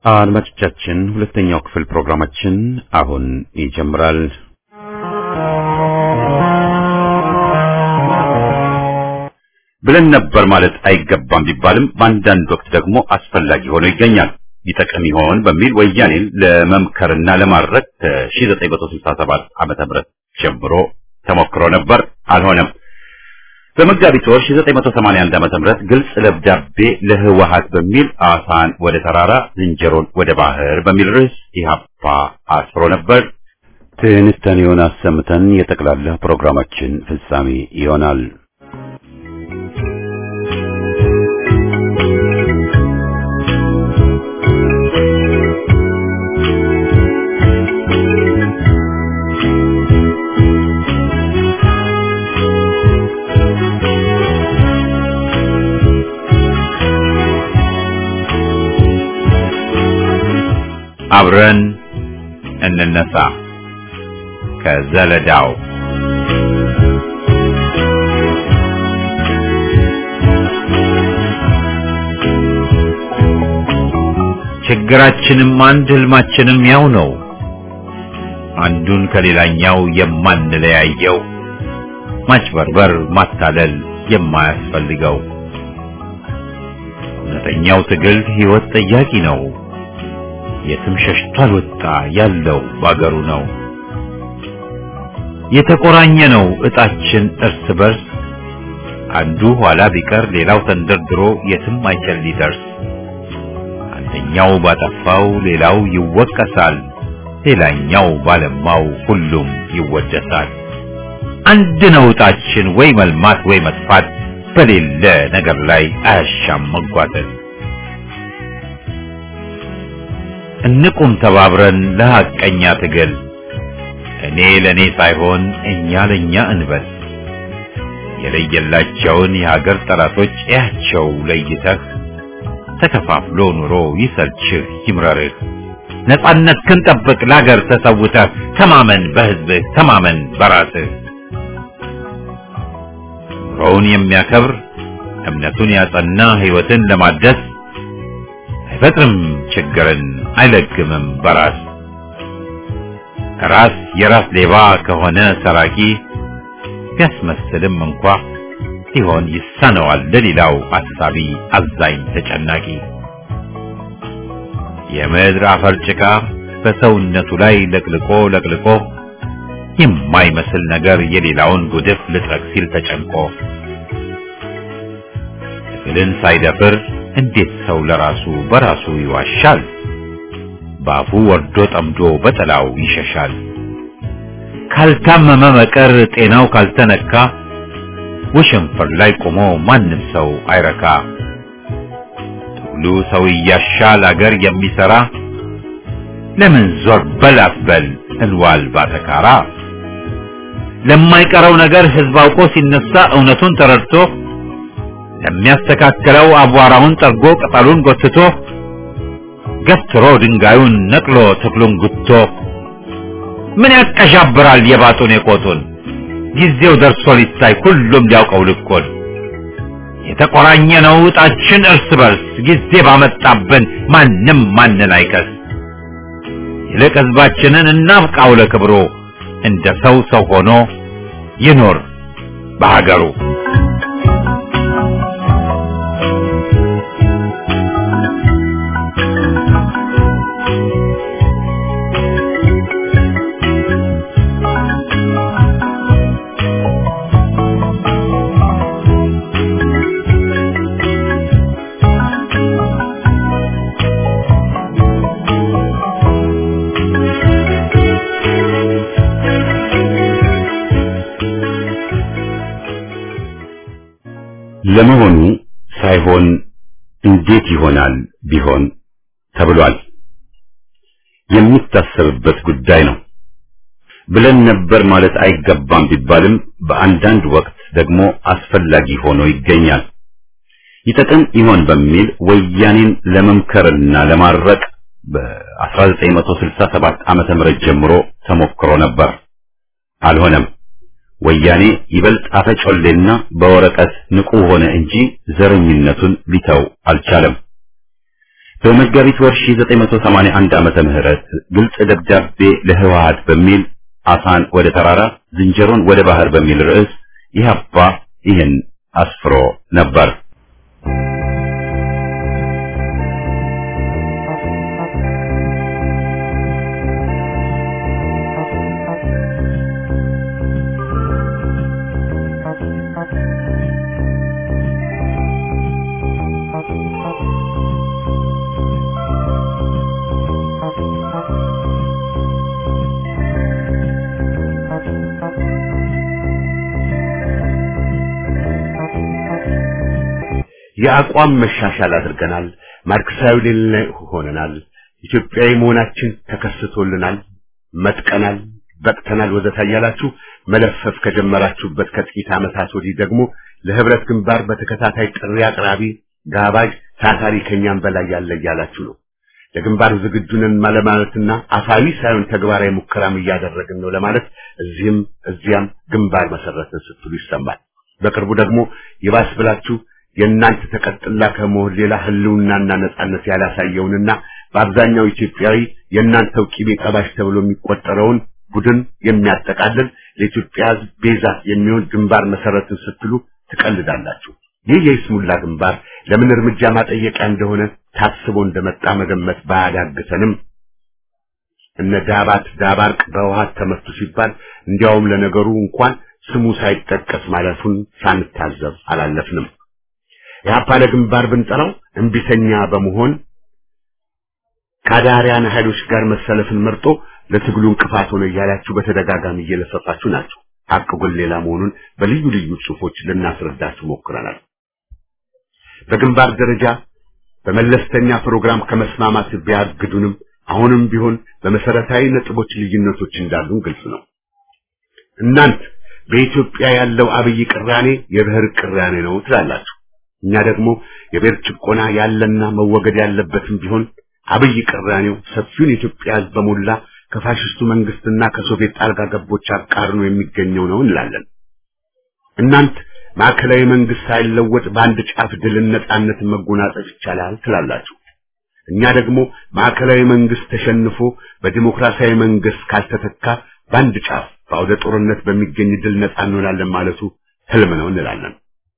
አድማጮቻችን ሁለተኛው ክፍል ፕሮግራማችን አሁን ይጀምራል። ብለን ነበር ማለት አይገባም ቢባልም በአንዳንድ ወቅት ደግሞ አስፈላጊ ሆኖ ይገኛል። ይጠቅም ይሆን በሚል ወያኔን ለመምከርና ለማድረግ ከ1967 ዓመተ ምህረት ጀምሮ ተሞክሮ ነበር፣ አልሆነም። በመጋቢት ወር 1981 ዓመተ ምህረት ግልጽ ደብዳቤ ለህወሓት በሚል አሳን ወደ ተራራ ዝንጀሮን ወደ ባህር በሚል ርዕስ ኢህአፓ አስፍሮ ነበር። ትንታኔውን አሰምተን የጠቅላላ ፕሮግራማችን ፍጻሜ ይሆናል። አብረን እንነሳ ከዘለዳው ችግራችንም አንድ ህልማችንም ያው ነው። አንዱን ከሌላኛው የማንለያየው ማጭበርበር፣ ማታለል የማያስፈልገው እውነተኛው ትግል ህይወት ጠያቂ ነው። የትም ሸሽቶ አልወጣ ያለው ባገሩ ነው። የተቆራኘ ነው እጣችን እርስ በርስ አንዱ ኋላ ቢቀር ሌላው ተንደርድሮ የትም አይችል ሊደርስ። አንደኛው ባጠፋው ሌላው ይወቀሳል፣ ሌላኛው ባለማው ሁሉም ይወደሳል። አንድ ነው እጣችን ወይ መልማት ወይ መጥፋት፣ በሌለ ነገር ላይ አያሻም መጓተት። እንቁም ተባብረን ለሐቀኛ ትግል እኔ ለኔ ሳይሆን እኛ ለኛ እንበል። የለየላቸውን የሀገር ጠላቶች እያቸው ለይተህ ተከፋፍሎ ኑሮ ይሰልችህ ይምረርህ። ነጻነት ክንጠብቅ ለሀገር ተሰውተህ ተማመን በህዝብህ ተማመን በራስህ። ኑሮውን የሚያከብር እምነቱን ያጸና ህይወትን ለማደስ አይፈጥርም ችግርን አይለግምም በራስ ራስ የራስ ሌባ ከሆነ ሰራቂ ቢያስመስልም እንኳ ሲሆን ይሳነዋል ለሌላው አሳቢ አዛኝ ተጨናቂ የምድር አፈር ጭቃ በሰውነቱ ላይ ለቅልቆ ለቅልቆ የማይመስል ነገር የሌላውን ጉድፍ ልጥረግ ሲል ተጨንቆ ትግልን ሳይደፍር እንዴት ሰው ለራሱ በራሱ ይዋሻል? ባፉ ወርዶ ጠምዶ በጥላው ይሸሻል። ካልታመመ መቀር ጤናው ካልተነካ ወሸንፈር ላይ ቆሞ ማንም ሰው አይረካ። ትግሉ ሰው እያሻል አገር የሚሰራ ለምን ዞር በል አትበል እንዋል ባተካራ። ለማይቀረው ነገር ህዝብ አውቆ ሲነሳ እውነቱን ተረድቶ ለሚያስተካክለው አቧራውን ጠርጎ ቅጠሉን ጎትቶ ገትሮ ድንጋዩን ነቅሎ ተክሉን ጉቶ ምን ያቀዣብራል የባጡን የቆጡን ጊዜው ደርሶ ሊታይ ሁሉም ሊያውቀው ልቆን የተቆራኘ ነው እጣችን እርስ በርስ ጊዜ ባመጣብን ማንም ማንን አይከስ ይልቅ ህዝባችንን እናብቃው ለክብሩ እንደ ሰው ሰው ሆኖ ይኖር በሀገሩ ለመሆኑ ሳይሆን እንዴት ይሆናል ቢሆን ተብሏል። የሚታሰብበት ጉዳይ ነው ብለን ነበር ማለት አይገባም ቢባልም በአንዳንድ ወቅት ደግሞ አስፈላጊ ሆኖ ይገኛል። ይጠቅም ይሆን በሚል ወያኔን ለመምከርና ለማረቅ በ1967 ዓመተ ምህረት ጀምሮ ተሞክሮ ነበር። አልሆነም። ወያኔ ይበልጥ አፈጮሌና በወረቀት ንቁ ሆነ እንጂ ዘረኝነቱን ሊተው አልቻለም። በመጋቢት ወር 1981 ዓመተ ምህረት ግልጽ ደብዳቤ ለህወሓት በሚል አሳን ወደ ተራራ ዝንጀሮን ወደ ባህር በሚል ርዕስ ኢህአፓ ይህን አስፍሮ ነበር። የአቋም መሻሻል አድርገናል። ማርክሳዊ ሌላ ሆነናል። ኢትዮጵያዊ መሆናችን ተከስቶልናል። መጥቀናል፣ በቅተናል ወዘተ እያላችሁ መለፈፍ ከጀመራችሁበት ከጥቂት ዓመታት ወዲህ ደግሞ ለህብረት ግንባር በተከታታይ ጥሪ አቅራቢ፣ ጋባዥ፣ ታታሪ ከኛም በላይ ያለ እያላችሁ ነው። ለግንባር ዝግጁ ነን ለማለትና አፋዊ ሳይሆን ተግባራዊ ሙከራም እያደረግን ነው ለማለት እዚህም እዚያም ግንባር መሰረትን ስትሉ ይሰማል። በቅርቡ ደግሞ ይባስ ብላችሁ የእናንተ ተቀጥላ ከመሆን ሌላ ህልውናና ነጻነት ያላሳየውንና በአብዛኛው ኢትዮጵያዊ የእናንተው ቂቤ ቀባሽ ተብሎ የሚቆጠረውን ቡድን የሚያጠቃልል ለኢትዮጵያ ሕዝብ ቤዛ የሚሆን ግንባር መሰረትን ስትሉ ትቀልዳላችሁ። ይህ የይስሙላ ግንባር ለምን እርምጃ ማጠየቂያ እንደሆነ ታስቦ እንደመጣ መገመት ባያዳግተንም እነ ዳባት ዳባርቅ በውሃት ተመቱ ሲባል እንዲያውም ለነገሩ እንኳን ስሙ ሳይጠቀስ ማለፉን ሳንታዘብ አላለፍንም። የአፓ ለግንባር ብንጠራው እምቢተኛ በመሆን ከአዳሪያን ኃይሎች ጋር መሰለፍን መርጦ ለትግሉ እንቅፋት ሆነ እያላችሁ በተደጋጋሚ እየለፈፋችሁ ናቸው። ሐቅ ግን ሌላ መሆኑን በልዩ ልዩ ጽሑፎች ልናስረዳችሁ ሞክረናል። በግንባር ደረጃ በመለስተኛ ፕሮግራም ከመስማማት ቢያግዱንም አሁንም ቢሆን በመሰረታዊ ነጥቦች ልዩነቶች እንዳሉን ግልጽ ነው። እናንት በኢትዮጵያ ያለው አብይ ቅራኔ የብሔር ቅራኔ ነው ትላላችሁ። እኛ ደግሞ የብሔር ጭቆና ያለና መወገድ ያለበትም ቢሆን አብይ ቅራኔው ሰፊውን የኢትዮጵያ ሕዝብ በሞላ ከፋሽስቱ መንግስትና ከሶቪየት ጣልቃ ገቦች አቃርኖ የሚገኘው ነው እንላለን። እናንት ማዕከላዊ መንግስት ሳይለወጥ በአንድ ጫፍ ድልን ነጻነትን መጎናጸፍ ይቻላል ትላላችሁ። እኛ ደግሞ ማዕከላዊ መንግስት ተሸንፎ በዲሞክራሲያዊ መንግስት ካልተተካ በአንድ ጫፍ በአውደ ጦርነት በሚገኝ ድል ነጻ እንሆናለን ማለቱ ህልም ነው እንላለን።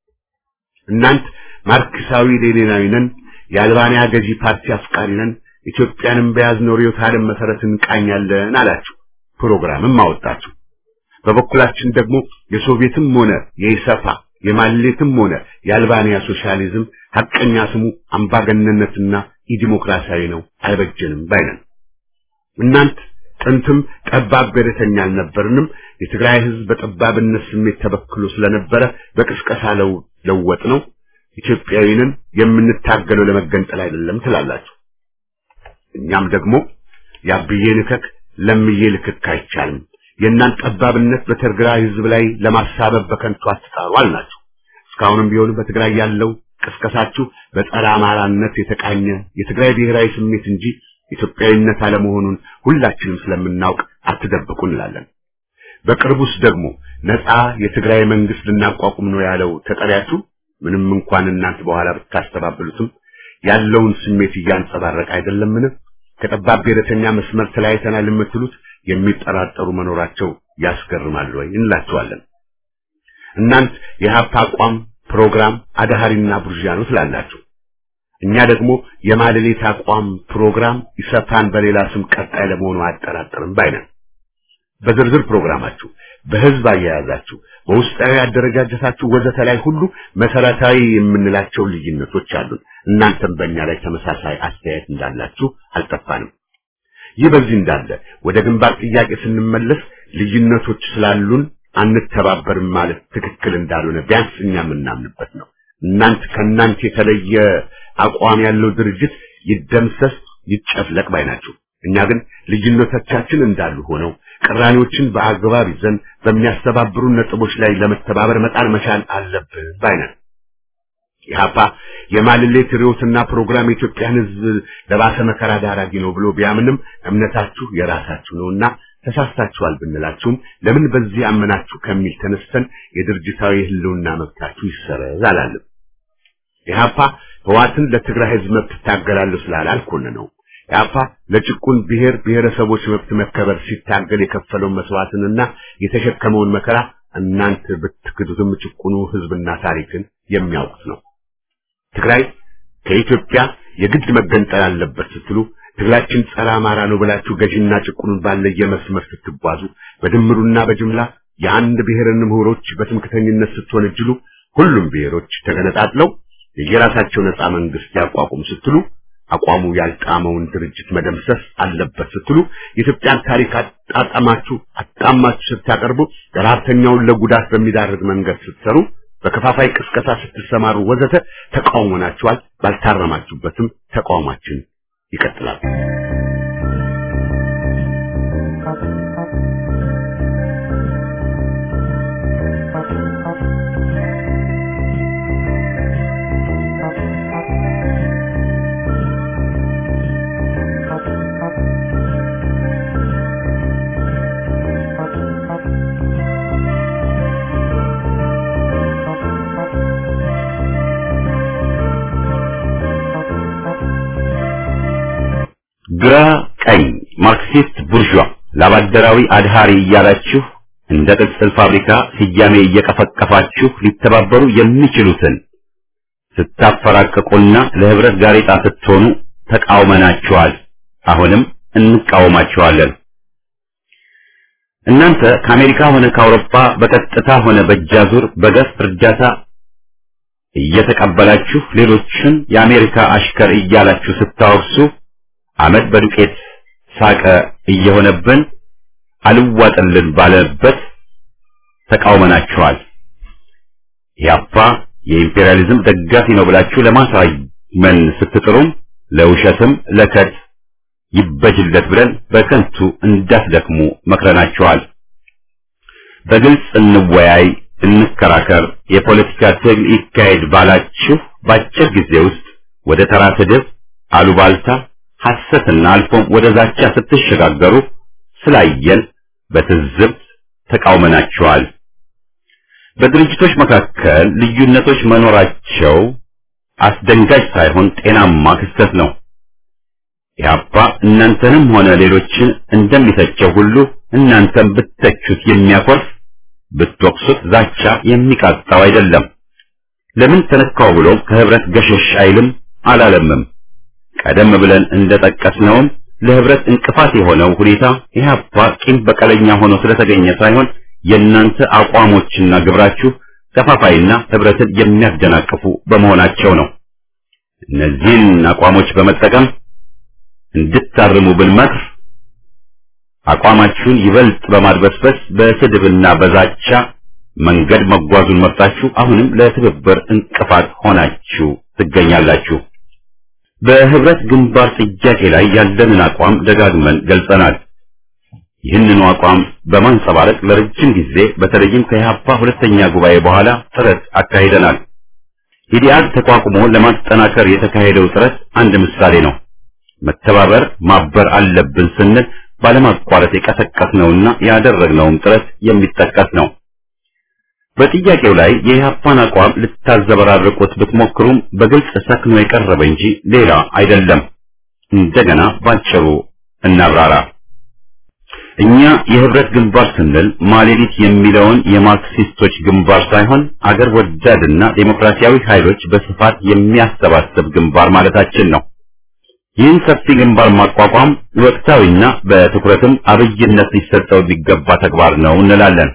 እናንት ማርክሳዊ ሌኒናዊ ነን፣ የአልባንያ ገዢ ፓርቲ አፍቃሪ ነን፣ ኢትዮጵያንም በያዝነው ርዕዮተ ዓለም መሰረት እንቃኛለን አላችሁ። ፕሮግራምም አወጣችሁ። በበኩላችን ደግሞ የሶቪየትም ሆነ የኢሰፓ የማሌትም ሆነ የአልባንያ ሶሻሊዝም ሐቀኛ ስሙ አምባገነንነትና ኢዲሞክራሲያዊ ነው፣ አይበጀንም ባይነን። እናንት ጥንትም ጠባብ ብሔረተኛ አልነበርንም። የትግራይ ህዝብ በጠባብነት ስሜት ተበክሎ ስለነበረ በቅስቀሳ ለወጥ ነው። ኢትዮጵያዊንን የምንታገለው ለመገንጠል አይደለም ትላላችሁ። እኛም ደግሞ ያብዬ ልከክ ለምዬ ልክክ አይቻልም። የእናንተ ጠባብነት በትግራይ ህዝብ ላይ ለማሳበብ በከንቱ አትጣሩ አልናችሁ። እስካሁንም ቢሆን በትግራይ ያለው ቅስቀሳችሁ በጸረ አማራነት የተቃኘ የትግራይ ብሔራዊ ስሜት እንጂ ኢትዮጵያዊነት አለመሆኑን ሁላችንም ስለምናውቅ አትደብቁ እንላለን። በቅርቡስ ደግሞ ነፃ የትግራይ መንግስት ልናቋቁም ነው ያለው ተጠሪያችሁ ምንም እንኳን እናንተ በኋላ ብታስተባብሉትም ያለውን ስሜት እያንጸባረቀ አይደለምን? ከጠባብ ብሔረተኛ መስመር ተለያይተናል የምትሉት የሚጠራጠሩ መኖራቸው ያስገርማል ወይ እንላችኋለን። እናንት የሀፓ አቋም ፕሮግራም አዳሃሪና ቡርዣ ነው ትላላችሁ። እኛ ደግሞ የማለሌት አቋም ፕሮግራም ኢሰፓን በሌላ ስም ቀጣይ ለመሆኑ አያጠራጥርም ባይነን። በዝርዝር ፕሮግራማችሁ፣ በህዝብ አያያዛችሁ፣ በውስጣዊ አደረጃጀታችሁ ወዘተ ላይ ሁሉ መሰረታዊ የምንላቸው ልዩነቶች አሉን። እናንተም በእኛ ላይ ተመሳሳይ አስተያየት እንዳላችሁ አልጠፋንም። ይህ በዚህ እንዳለ ወደ ግንባር ጥያቄ ስንመለስ ልዩነቶች ስላሉን አንተባበርም ማለት ትክክል እንዳልሆነ ቢያንስ እኛ የምናምንበት ነው። እናንተ ከእናንተ የተለየ አቋም ያለው ድርጅት ይደምሰስ ይጨፍለቅ ባይ ናቸው። እኛ ግን ልዩነቶቻችን እንዳሉ ሆነው ቅራኔዎችን በአግባብ ይዘን በሚያስተባብሩ ነጥቦች ላይ ለመተባበር መጣር መቻል አለብን ባይ ነን። ኢህአፓ የማልሌት ርዕዮትና ፕሮግራም የኢትዮጵያን ሕዝብ ለባሰ መከራ ዳራጊ ነው ብሎ ቢያምንም እምነታችሁ የራሳችሁ ነውና ተሳስታችኋል ብንላችሁም ለምን በዚህ አመናችሁ ከሚል ተነስተን የድርጅታዊ ህልውና መብታችሁ ይሰረዝ አላለም። ኢህአፓ ህዋትን ለትግራይ ህዝብ መብት ትታገላለሁ ስላለ አልኮነነው። ኢህአፓ ለጭቁን ብሔር ብሔረሰቦች መብት መከበር ሲታገል የከፈለውን መስዋዕትንና የተሸከመውን መከራ እናንተ ብትክዱትም ጭቁኑ ህዝብና ታሪክን የሚያውቁት ነው። ትግራይ ከኢትዮጵያ የግድ መገንጠል አለበት ስትሉ ትግላችን ጸረ አማራ ነው ብላችሁ ገዥና ጭቁኑን ባለየ መስመር ስትጓዙ በድምሩና በጅምላ የአንድ ብሔርን ምሁሮች በትምክተኝነት ስትወነጅሉ ሁሉም ብሔሮች ተገነጣጥለው የየራሳቸው ነፃ መንግስት ያቋቁሙ ስትሉ አቋሙ ያልጣመውን ድርጅት መደምሰስ አለበት ስትሉ የኢትዮጵያን ታሪክ አጣጣማችሁ አጣማችሁ ስታቀርቡ ረሀብተኛውን ለጉዳት በሚዳርግ መንገድ ስትሰሩ በከፋፋይ ቅስቀሳ ስትሰማሩ ወዘተ ተቃውሞናችኋል። ባልታረማችሁበትም ተቃውማችን ይቀጥላል። ግራ ቀኝ ማርክሲስት ቡርዣ ላባደራዊ አድሃሪ እያላችሁ እንደ ቅጽል ፋብሪካ ስያሜ እየቀፈቀፋችሁ ሊተባበሩ የሚችሉትን ስታፈራቅቁና ለህብረት ጋሬጣ ስትሆኑ ተቃውመናችኋል። አሁንም እንቃወማችኋለን። እናንተ ከአሜሪካ ሆነ ከአውሮፓ በቀጥታ ሆነ በእጃዙር በገፍ እርዳታ እየተቀበላችሁ ሌሎችን የአሜሪካ አሽከር እያላችሁ ስታወርሱ አመድ በዱቄት ሳቀ እየሆነብን አልዋጥልን ባለበት ተቃውመናችኋል። ያፓ የኢምፔሪያሊዝም ደጋፊ ነው ብላችሁ ለማሳመን ስትጥሩም ለውሸትም ለከት ይበጅለት ብለን በከንቱ እንዳትደክሙ መክረናችኋል። በግልጽ እንወያይ፣ እንከራከር፣ የፖለቲካ ትግል ይካሄድ ባላችሁ በአጭር ጊዜ ውስጥ ወደ ተራ ስድብ፣ አሉባልታ ሐሰትና አልፎም ወደ ዛቻ ስትሸጋገሩ ስላየን በትዝብት ተቃውመናችኋል። በድርጅቶች መካከል ልዩነቶች መኖራቸው አስደንጋጭ ሳይሆን ጤናማ ክስተት ነው። ኢህአፓ እናንተንም ሆነ ሌሎችን እንደሚተቸው ሁሉ እናንተም ብትተቹት የሚያኮርፍ ብትወቅሱት ዛቻ የሚቃጣው አይደለም። ለምን ተነካው ብሎ ከህብረት ገሸሽ አይልም አላለምም። ቀደም ብለን እንደጠቀስነውም ለህብረት እንቅፋት የሆነው ሁኔታ ኢህአፓ ቂም በቀለኛ ሆኖ ስለተገኘ ሳይሆን የእናንተ አቋሞችና ግብራችሁ ከፋፋይና ህብረትን የሚያደናቅፉ በመሆናቸው ነው። እነዚህን አቋሞች በመጠቀም እንድታርሙ ብንመክር አቋማችሁን ይበልጥ በማድበስበስ በስድብና በዛቻ መንገድ መጓዙን መርጣችሁ አሁንም ለትብብር እንቅፋት ሆናችሁ ትገኛላችሁ። በህብረት ግንባር ጥያቄ ላይ ያለንን አቋም ደጋግመን ገልጸናል። ይህንኑ አቋም በማንጸባረቅ ለረጅም ጊዜ በተለይም ከኢህአፓ ሁለተኛ ጉባኤ በኋላ ጥረት አካሂደናል። ኢዲአድ ተቋቁሞ ለማጠናከር የተካሄደው ጥረት አንድ ምሳሌ ነው። መተባበር ማበር አለብን ስንል ባለማቋረጥ የቀሰቀስነውና ያደረግነውም ጥረት የሚጠቀስ ነው። በጥያቄው ላይ የኢህአፓን አቋም ልታዘበራርቁት ብትሞክሩም በግልጽ ሰክኖ የቀረበ እንጂ ሌላ አይደለም። እንደገና ባጭሩ እናብራራ። እኛ የህብረት ግንባር ስንል ማሌዲት የሚለውን የማርክሲስቶች ግንባር ሳይሆን አገር ወዳድና ዴሞክራሲያዊ ኃይሎች በስፋት የሚያሰባስብ ግንባር ማለታችን ነው። ይህን ሰፊ ግንባር ማቋቋም ወቅታዊና በትኩረትም አብይነት ሊሰጠው የሚገባ ተግባር ነው እንላለን።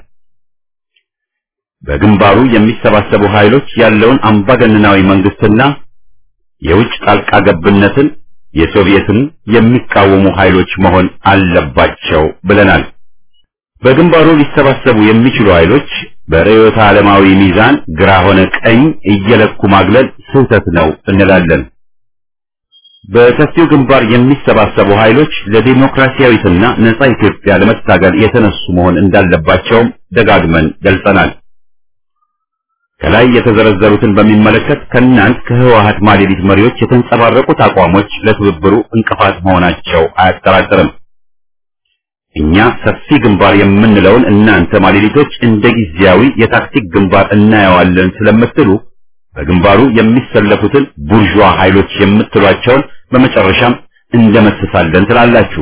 በግንባሩ የሚሰባሰቡ ኃይሎች ያለውን አምባገነናዊ መንግስትና የውጭ ጣልቃ ገብነትን የሶቪየትን የሚቃወሙ ኃይሎች መሆን አለባቸው ብለናል። በግንባሩ ሊሰባሰቡ የሚችሉ ኃይሎች በርዕዮተ ዓለማዊ ሚዛን ግራ ሆነ ቀኝ እየለኩ ማግለል ስህተት ነው እንላለን። በሰፊው ግንባር የሚሰባሰቡ ኃይሎች ለዲሞክራሲያዊትና ነጻ ኢትዮጵያ ለመታገል የተነሱ መሆን እንዳለባቸውም ደጋግመን ገልጸናል። ከላይ የተዘረዘሩትን በሚመለከት ከእናንት ከህወሓት ማሌዲት መሪዎች የተንጸባረቁት አቋሞች ለትብብሩ እንቅፋት መሆናቸው አያጠራጥርም። እኛ ሰፊ ግንባር የምንለውን እናንተ ማሌዲቶች እንደ ጊዜያዊ የታክቲክ ግንባር እናየዋለን ስለምትሉ በግንባሩ የሚሰለፉትን ቡርዥዋ ኃይሎች የምትሏቸውን በመጨረሻም እንደመስሳለን ትላላችሁ።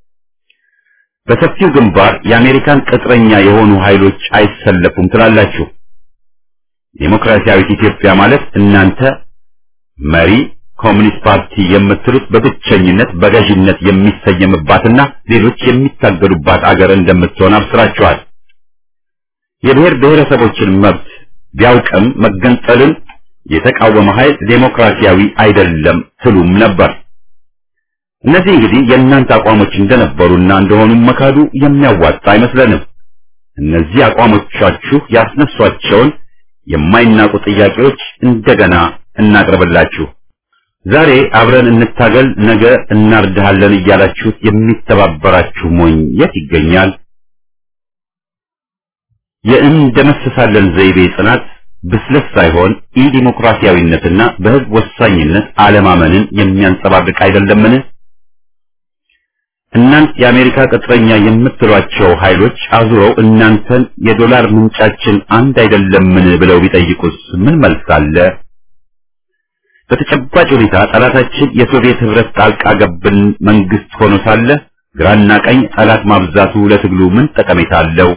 በሰፊው ግንባር የአሜሪካን ቅጥረኛ የሆኑ ኃይሎች አይሰለፉም ትላላችሁ። ዴሞክራሲያዊት ኢትዮጵያ ማለት እናንተ መሪ ኮሚኒስት ፓርቲ የምትሉት በብቸኝነት በገዥነት የሚሰየምባትና ሌሎች የሚታገሉባት አገር እንደምትሆን አብስራችኋል። የብሔር ብሔረሰቦችን መብት ቢያውቅም መገንጠልን የተቃወመ ኃይል ዴሞክራሲያዊ አይደለም ትሉም ነበር። እነዚህ እንግዲህ የእናንተ አቋሞች እንደነበሩና እንደሆኑ መካዱ የሚያዋጣ አይመስለንም። እነዚህ አቋሞቻችሁ ያስነሷቸውን የማይናቁ ጥያቄዎች እንደገና እናቅርብላችሁ። ዛሬ አብረን እንታገል፣ ነገ እናርድሃለን እያላችሁት የሚተባበራችሁ ሞኝ የት ይገኛል? የእንደመስሳለን ዘይቤ ጽናት ብስለት ሳይሆን ኢዲሞክራሲያዊነትና በሕዝብ ወሳኝነት አለማመንን የሚያንጸባርቅ አይደለምን? እናንት የአሜሪካ ቅጥረኛ የምትሏቸው ኃይሎች አዙረው እናንተን የዶላር ምንጫችን አንድ አይደለምን ብለው ቢጠይቁስ ምን መልስ አለ? በተጨባጭ ሁኔታ ጠላታችን የሶቪየት ህብረት ጣልቃ ገብን መንግስት ሆኖ ሳለ ግራና ቀኝ ጠላት ማብዛቱ ለትግሉ ምን ጠቀሜታ አለው?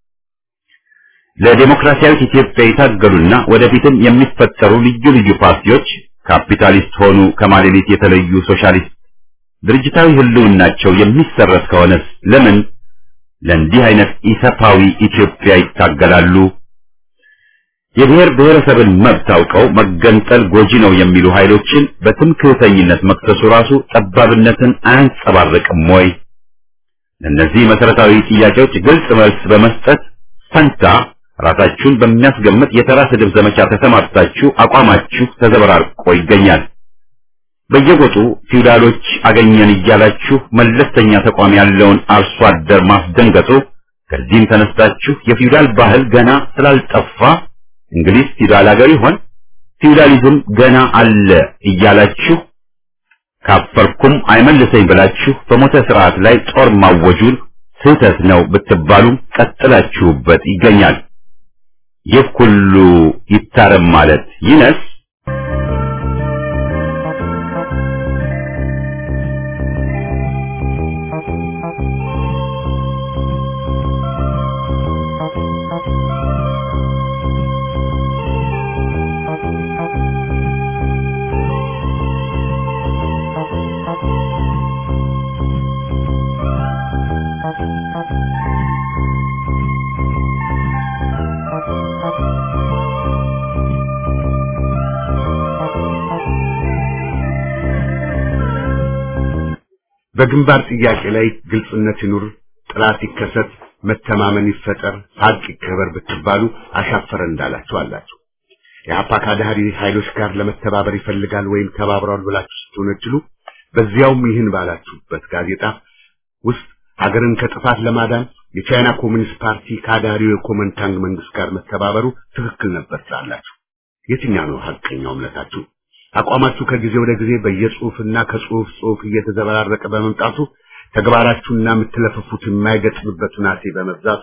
ለዴሞክራሲያዊት ኢትዮጵያ የታገሉና ወደፊትም የሚፈጠሩ ልዩ ልዩ ፓርቲዎች ካፒታሊስት ሆኑ ከማሌሊት የተለዩ ሶሻሊስት ድርጅታዊ ህልውናቸው የሚሰረዝ ከሆነስ ለምን ለእንዲህ አይነት ኢሰፓዊ ኢትዮጵያ ይታገላሉ? የብሔር ብሔረሰብን መብት አውቀው መገንጠል ጎጂ ነው የሚሉ ኃይሎችን በትምክህተኝነት መክሰሱ ራሱ ጠባብነትን አያንጸባርቅም ወይ? ለእነዚህ መሰረታዊ ጥያቄዎች ግልጽ መልስ በመስጠት ፈንታ ራሳችሁን በሚያስገምት የተራ ስድብ ዘመቻ ተሰማርታችሁ አቋማችሁ ተዘበራርቆ ይገኛል። በየጎጡ ፊውዳሎች አገኘን እያላችሁ መለስተኛ ተቋም ያለውን አርሶ አደር ማስደንገጡ፣ ከዚህም ተነስታችሁ የፊውዳል ባህል ገና ስላልጠፋ እንግሊዝ ፊውዳል ሀገር ይሆን ፊውዳሊዝም ገና አለ እያላችሁ ካፈርኩም አይመልሰኝ ብላችሁ በሞተ ስርዓት ላይ ጦር ማወጁን ስህተት ነው ብትባሉም ቀጥላችሁበት ይገኛል። ይህ ሁሉ ይታረም ማለት ይነስ በግንባር ጥያቄ ላይ ግልጽነት ይኑር፣ ጥላት ይከሰት፣ መተማመን ይፈጠር፣ ሀቅ ይከበር ብትባሉ አሻፈረን እንዳላችሁ አላችሁ። የአፓ ካዳሪ ኃይሎች ጋር ለመተባበር ይፈልጋል ወይም ተባብረዋል ብላችሁ ስትወነጅሉ በዚያውም ይህን ባላችሁበት ጋዜጣ ውስጥ ሀገርን ከጥፋት ለማዳን የቻይና ኮሚኒስት ፓርቲ ካዳሪው የኮመንታንግ መንግስት ጋር መተባበሩ ትክክል ነበር ትላላችሁ። የትኛው ነው ሀቀኛው እምነታችሁ? አቋማችሁ ከጊዜ ወደ ጊዜ በየጽሁፍና ከጽሁፍ ጽሁፍ እየተዘበራረቀ በመምጣቱ ተግባራችሁና የምትለፈፉት የማይገጥምበት ሁናቴ በመብዛቱ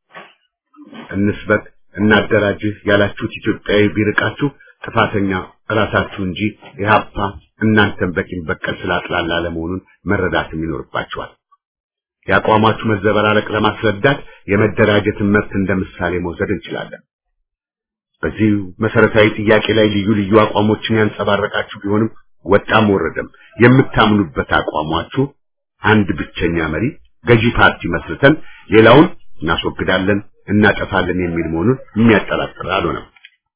እንስበክ እናደራጅህ ያላችሁት ኢትዮጵያዊ ቢርቃችሁ ጥፋተኛ እራሳችሁ እንጂ ኢህአፓ እናንተን በቂም በቀል ስላጥላላ ለመሆኑን መረዳትም ይኖርባችኋል። የአቋማችሁ መዘበራረቅ ለማስረዳት የመደራጀትን መብት እንደ ምሳሌ መውሰድ እንችላለን። በዚህ መሰረታዊ ጥያቄ ላይ ልዩ ልዩ አቋሞችን ያንጸባረቃችሁ ቢሆንም ወጣም ወረደም የምታምኑበት አቋማችሁ አንድ ብቸኛ መሪ ገዢ ፓርቲ መስርተን ሌላውን እናስወግዳለን፣ እናጠፋለን የሚል መሆኑን የሚያጠራጥር አልሆነም።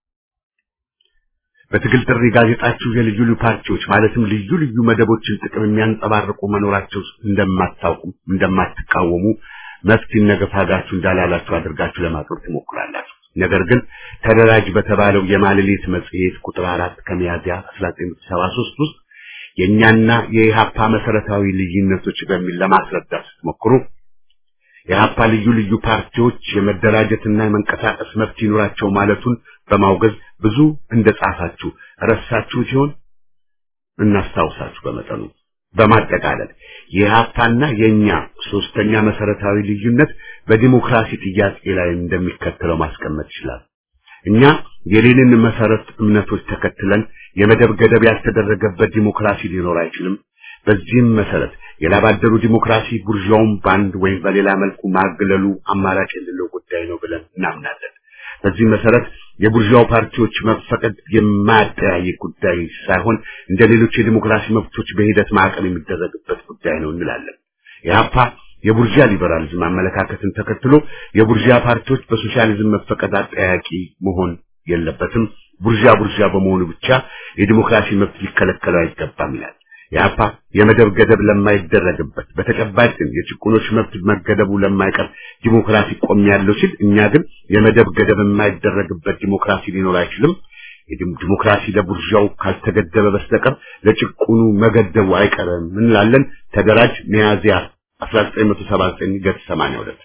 በትግል ጥሪ ጋዜጣችሁ የልዩ ልዩ ፓርቲዎች ማለትም ልዩ ልዩ መደቦችን ጥቅም የሚያንጸባርቁ መኖራቸው እንደማታውቁ እንደማትቃወሙ መፍትሄ ነገፋጋችሁ እንዳላላችሁ አድርጋችሁ ለማቅረብ ትሞክራላችሁ። ነገር ግን ተደራጅ በተባለው የማልሌት መጽሔት ቁጥር አራት ከሚያዝያ 1973 ውስጥ የእኛና የኢሃፓ መሰረታዊ ልዩነቶች በሚል ለማስረዳት ስትሞክሩ የኢሃፓ ልዩ ልዩ ፓርቲዎች የመደራጀትና የመንቀሳቀስ መብት ይኖራቸው ማለቱን በማውገዝ ብዙ እንደጻፋችሁ ረሳችሁ ሲሆን እናስታውሳችሁ በመጠኑ በማጠቃለል የኢሃፓና የኛ ሶስተኛ መሰረታዊ ልዩነት በዲሞክራሲ ጥያቄ ላይ እንደሚከተለው ማስቀመጥ ይችላል። እኛ የሌንን መሰረት እምነቶች ተከትለን የመደብ ገደብ ያልተደረገበት ዲሞክራሲ ሊኖር አይችልም። በዚህም መሰረት የላባደሩ ዲሞክራሲ ቡርዣውን በአንድ ወይም በሌላ መልኩ ማግለሉ አማራጭ የሌለው ጉዳይ ነው ብለን እናምናለን። በዚህ መሰረት የቡርዣው ፓርቲዎች መፈቀድ የማያጠያይቅ ጉዳይ ሳይሆን እንደ ሌሎች የዲሞክራሲ መብቶች በሂደት ማዕቀብ የሚደረግበት ጉዳይ ነው እንላለን። ኢህአፓ የቡርዣ ሊበራሊዝም አመለካከትን ተከትሎ የቡርዣ ፓርቲዎች በሶሻሊዝም መፈቀድ አጠያቂ መሆን የለበትም፣ ቡርዣ ቡርዣ በመሆኑ ብቻ የዲሞክራሲ መብት ሊከለከለው አይገባም ይላል። የአፓ የመደብ ገደብ ለማይደረግበት በተጨባጭ ግን የጭቁኖች መብት መገደቡ ለማይቀር ዲሞክራሲ ቆም ያለው ሲል እኛ ግን የመደብ ገደብ የማይደረግበት ዲሞክራሲ ሊኖር አይችልም። ዲሞክራሲ ለቡርዣው ካልተገደበ በስተቀር ለጭቁኑ መገደቡ አይቀርም እንላለን። ተደራጅ ሚያዝያ 1979 ገጽ 82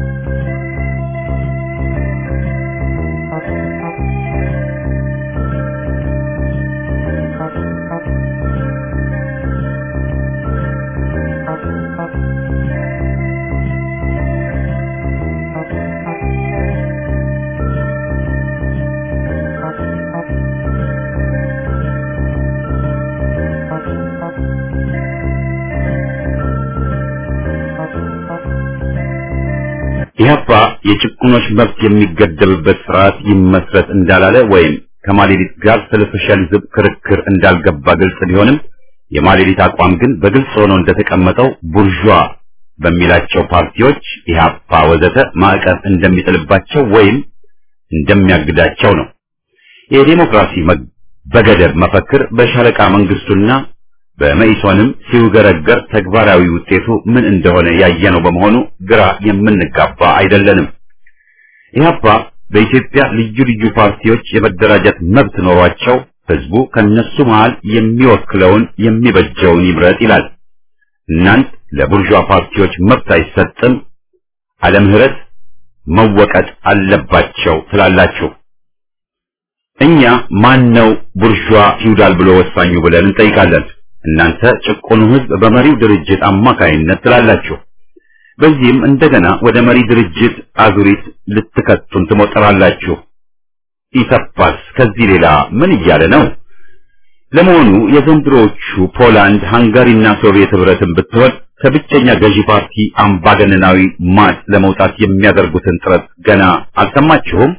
ኢህአፓ የጭቁኖች መብት የሚገደብበት ስርዓት ይመስረት እንዳላለ ወይም ከማሌሊት ጋር ስለ ሶሻሊዝም ክርክር እንዳልገባ ግልጽ ቢሆንም የማሌሊት አቋም ግን በግልጽ ሆኖ እንደተቀመጠው ቡርዣ በሚላቸው ፓርቲዎች ኢህአፓ ወዘተ ማዕቀብ እንደሚጥልባቸው ወይም እንደሚያግዳቸው ነው። የዲሞክራሲ በገደብ መፈክር በሻለቃ መንግስቱና በመኢሶንም ሲውገረገር ተግባራዊ ውጤቱ ምን እንደሆነ ያየነው በመሆኑ ግራ የምንጋባ አይደለንም። ኢህአፓ በኢትዮጵያ ልዩ ልዩ ፓርቲዎች የመደራጀት መብት ኖሯቸው ህዝቡ ከነሱ መሃል የሚወክለውን የሚበጀውን ይምረጥ ይላል። እናንት ለቡርዣ ፓርቲዎች መብት አይሰጥም፣ አለምህረት መወቀጥ አለባቸው ትላላችሁ። እኛ ማን ነው ቡርዣ ፊውዳል ብሎ ወሳኙ ብለን እንጠይቃለን። እናንተ ጭቁኑ ህዝብ በመሪው ድርጅት አማካይነት ትላላችሁ። በዚህም እንደገና ወደ መሪ ድርጅት አዙሪት ልትከቱን ትሞጠራላችሁ። ኢሰፓስ ከዚህ ሌላ ምን እያለ ነው? ለመሆኑ የዘንድሮዎቹ ፖላንድ፣ ሃንጋሪና ሶቪየት ህብረትን ብትሆን ከብቸኛ ገዢ ፓርቲ አምባገነናዊ ማጥ ለመውጣት የሚያደርጉትን ጥረት ገና አልሰማችሁም?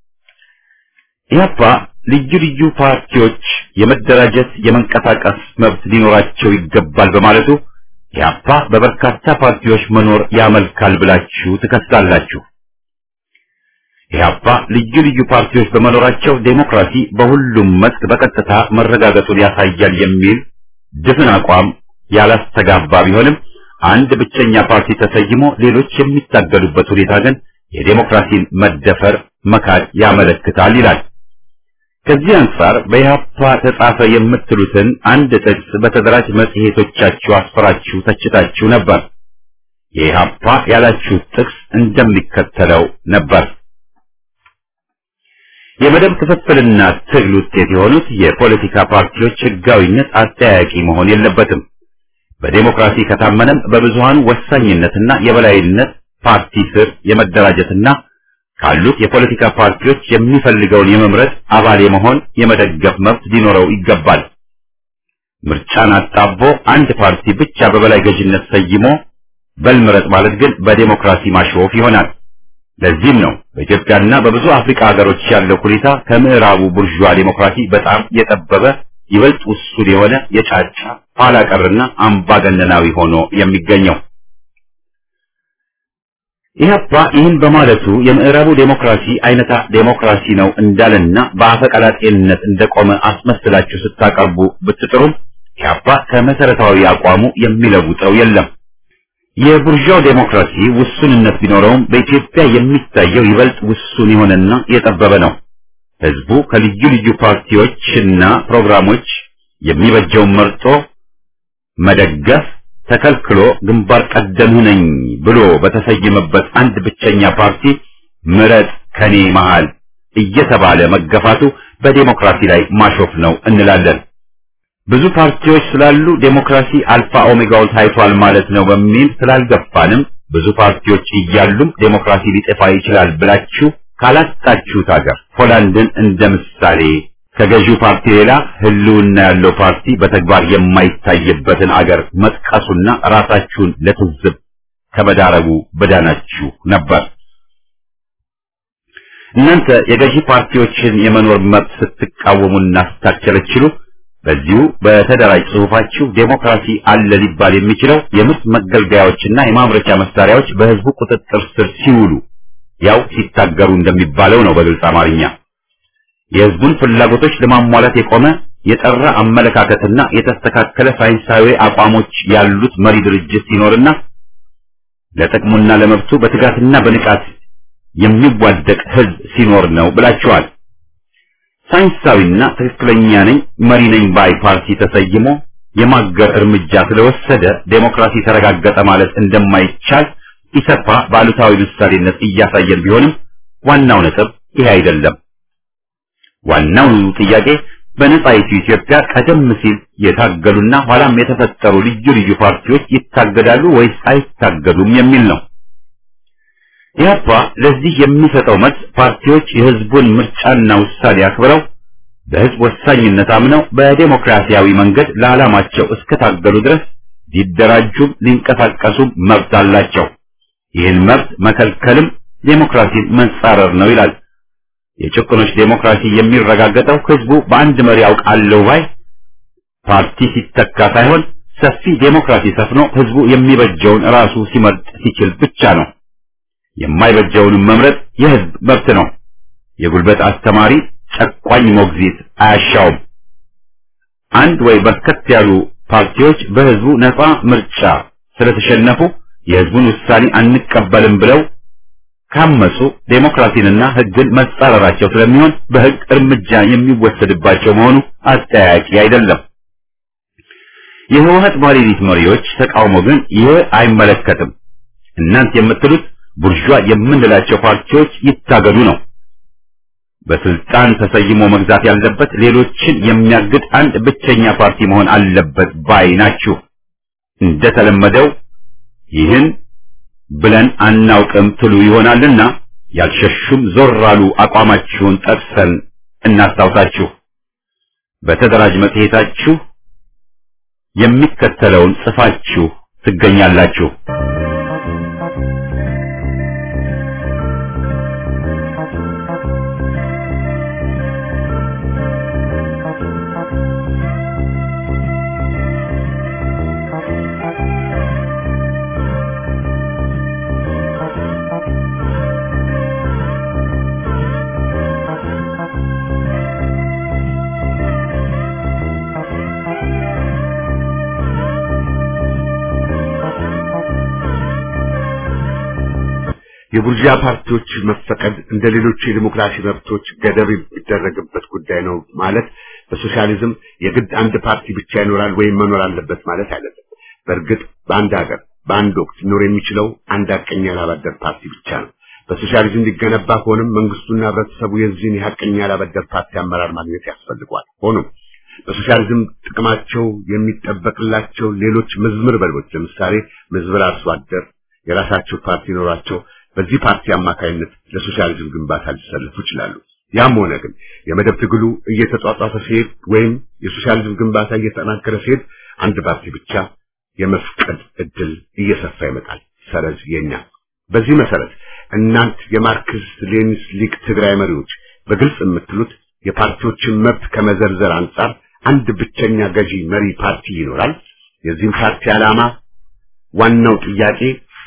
ኢህአፓ ልዩ ልዩ ፓርቲዎች የመደራጀት የመንቀሳቀስ መብት ሊኖራቸው ይገባል በማለቱ ኢህአፓ በበርካታ ፓርቲዎች መኖር ያመልካል ብላችሁ ትከሳላችሁ። ኢህአፓ ልዩ ልዩ ፓርቲዎች በመኖራቸው ዴሞክራሲ በሁሉም መስክ በቀጥታ መረጋገጡን ያሳያል የሚል ድፍን አቋም ያላስተጋባ ቢሆንም አንድ ብቸኛ ፓርቲ ተሰይሞ ሌሎች የሚታገሉበት ሁኔታ ግን የዴሞክራሲን መደፈር መካድ ያመለክታል ይላል። ከዚህ አንጻር በኢህአፓ ተጻፈ የምትሉትን አንድ ጥቅስ በተደራጅ መጽሔቶቻችሁ አስፈራችሁ ተችታችሁ ነበር። የኢህአፓ ያላችሁት ጥቅስ እንደሚከተለው ነበር። የመደብ ክፍፍልና ትግል ውጤት የሆኑት የፖለቲካ ፓርቲዎች ህጋዊነት አጠያያቂ መሆን የለበትም። በዴሞክራሲ ከታመነም በብዙሃኑ ወሳኝነትና የበላይነት ፓርቲ ስር የመደራጀትና ካሉት የፖለቲካ ፓርቲዎች የሚፈልገውን የመምረጥ አባል የመሆን የመደገፍ መብት ሊኖረው ይገባል። ምርጫን አጣቦ አንድ ፓርቲ ብቻ በበላይ ገዥነት ሰይሞ በልምረጥ ማለት ግን በዴሞክራሲ ማሾፍ ይሆናል። ለዚህም ነው በኢትዮጵያና በብዙ አፍሪካ ሀገሮች ያለው ሁኔታ ከምዕራቡ ቡርዥዋ ዴሞክራሲ በጣም የጠበበ ይበልጥ ውሱን የሆነ የጫጫ ኋላ ቀርና አምባገነናዊ ሆኖ የሚገኘው። ኢህአፓ ይህን በማለቱ የምዕራቡ ዴሞክራሲ አይነታ ዴሞክራሲ ነው እንዳለና በአፈቀላጤነት እንደቆመ አስመስላችሁ ስታቀርቡ ብትጥሩም ኢህአፓ ከመሰረታዊ አቋሙ የሚለውጠው የለም። የቡርዣው ዴሞክራሲ ውሱንነት ቢኖረውም በኢትዮጵያ የሚታየው ይበልጥ ውሱን የሆነና የጠበበ ነው። ህዝቡ ከልዩ ልዩ ፓርቲዎችና ፕሮግራሞች የሚበጀውን መርጦ መደገፍ ተከልክሎ ግንባር ቀደም ነኝ ብሎ በተሰየመበት አንድ ብቸኛ ፓርቲ ምረጥ ከኔ መሃል እየተባለ መገፋቱ በዴሞክራሲ ላይ ማሾፍ ነው እንላለን። ብዙ ፓርቲዎች ስላሉ ዴሞክራሲ አልፋ ኦሜጋው ታይቷል ማለት ነው በሚል ስላልገፋንም ብዙ ፓርቲዎች እያሉም ዴሞክራሲ ሊጠፋ ይችላል ብላችሁ ካላጣችሁት ሀገር ፖላንድን እንደ ምሳሌ ከገዢው ፓርቲ ሌላ ህልውና ያለው ፓርቲ በተግባር የማይታይበትን አገር መጥቀሱና ራሳችሁን ለትዝብ ከመዳረጉ በዳናችሁ ነበር። እናንተ የገዢ ፓርቲዎችን የመኖር መብት ስትቃወሙና ስታቸለችሉ በዚሁ በተደራጅ ጽሑፋችሁ ዴሞክራሲ አለ ሊባል የሚችለው የምርት መገልገያዎችና የማምረቻ መሳሪያዎች በህዝቡ ቁጥጥር ስር ሲውሉ ያው ሲታገሩ እንደሚባለው ነው። በግልጽ አማርኛ የህዝቡን ፍላጎቶች ለማሟላት የቆመ የጠራ አመለካከትና የተስተካከለ ሳይንሳዊ አቋሞች ያሉት መሪ ድርጅት ሲኖርና ለጥቅሙና ለመብቱ በትጋትና በንቃት የሚዋደቅ ህዝብ ሲኖር ነው ብላችኋል። ሳይንሳዊና ትክክለኛ ነኝ መሪ ነኝ ባይ ፓርቲ ተሰይሞ የማገር እርምጃ ስለወሰደ ዴሞክራሲ ተረጋገጠ ማለት እንደማይቻል ኢሰፓ ባሉታዊ ምሳሌነት እያሳየን ቢሆንም ዋናው ነጥብ ይሄ አይደለም። ዋናው ጥያቄ በነጻይቱ ኢትዮጵያ ቀደም ሲል የታገሉና ኋላም የተፈጠሩ ልዩ ልዩ ፓርቲዎች ይታገዳሉ ወይስ አይታገዱም የሚል ነው። ኢህአፓ ለዚህ የሚሰጠው መልስ ፓርቲዎች የህዝቡን ምርጫና ውሳኔ አክብረው በህዝብ ወሳኝነት አምነው በዴሞክራሲያዊ መንገድ ለዓላማቸው እስከታገሉ ድረስ ሊደራጁም ሊንቀሳቀሱም መብት አላቸው። ይህን መብት መከልከልም ዴሞክራሲን መንጻረር ነው ይላል። የጭቁኖች ዴሞክራሲ የሚረጋገጠው ህዝቡ በአንድ መሪ አውቃለሁ ባይ ፓርቲ ሲተካ ሳይሆን ሰፊ ዴሞክራሲ ሰፍኖ ህዝቡ የሚበጀውን ራሱ ሲመርጥ ሲችል ብቻ ነው። የማይበጀውንም መምረጥ የህዝብ መብት ነው። የጉልበት አስተማሪ ጨቋኝ ሞግዚት አያሻውም። አንድ ወይ በርከት ያሉ ፓርቲዎች በህዝቡ ነፃ ምርጫ ስለተሸነፉ የህዝቡን ውሳኔ አንቀበልም ብለው ካመፁ ዴሞክራሲንና ህግን መጻረራቸው ስለሚሆን በህግ እርምጃ የሚወሰድባቸው መሆኑ አጠያያቂ አይደለም። የህወሀት ባለቤት መሪዎች ተቃውሞ ግን ይህ አይመለከትም። እናንት የምትሉት ቡርዣ የምንላቸው ፓርቲዎች ይታገዱ ነው። በስልጣን ተሰይሞ መግዛት ያለበት ሌሎችን የሚያግድ አንድ ብቸኛ ፓርቲ መሆን አለበት ባይ ናችሁ። እንደተለመደው ይህን ብለን አናውቅም ትሉ ይሆናልና ያልሸሹም ዞር አሉ አቋማችሁን ጠቅሰን እናስታውሳችሁ። በተደራጅ መጽሔታችሁ የሚከተለውን ጽፋችሁ ትገኛላችሁ። የቡርዣ ፓርቲዎች መፈቀድ እንደ ሌሎች የዲሞክራሲ መብቶች ገደብ የሚደረግበት ጉዳይ ነው ማለት በሶሻሊዝም የግድ አንድ ፓርቲ ብቻ ይኖራል ወይም መኖር አለበት ማለት አይደለም። በእርግጥ በአንድ ሀገር በአንድ ወቅት ሊኖር የሚችለው አንድ ሀቀኛ ያላበደር ፓርቲ ብቻ ነው። በሶሻሊዝም ሊገነባ ከሆነም መንግስቱና ህብረተሰቡ የዚህን የሀቀኛ ያላበደር ፓርቲ አመራር ማግኘት ያስፈልጓል። ሆኖም በሶሻሊዝም ጥቅማቸው የሚጠበቅላቸው ሌሎች ምዝምር በሎች ለምሳሌ ምዝምር አርሶ አደር የራሳቸው ፓርቲ ይኖራቸው በዚህ ፓርቲ አማካይነት ለሶሻሊዝም ግንባታ ሊሰለፉ ይችላሉ። ያም ሆነ ግን የመደብ ትግሉ እየተጧጧፈ ሲሄድ ወይም የሶሻሊዝም ግንባታ እየተጠናከረ ሲሄድ አንድ ፓርቲ ብቻ የመፍቀድ እድል እየሰፋ ይመጣል። ሰረዝ የኛ በዚህ መሰረት እናንት የማርክሲስት ሌኒስ ሊግ ትግራይ መሪዎች በግልጽ የምትሉት የፓርቲዎችን መብት ከመዘርዘር አንጻር አንድ ብቸኛ ገዢ መሪ ፓርቲ ይኖራል። የዚህም ፓርቲ ዓላማ ዋናው ጥያቄ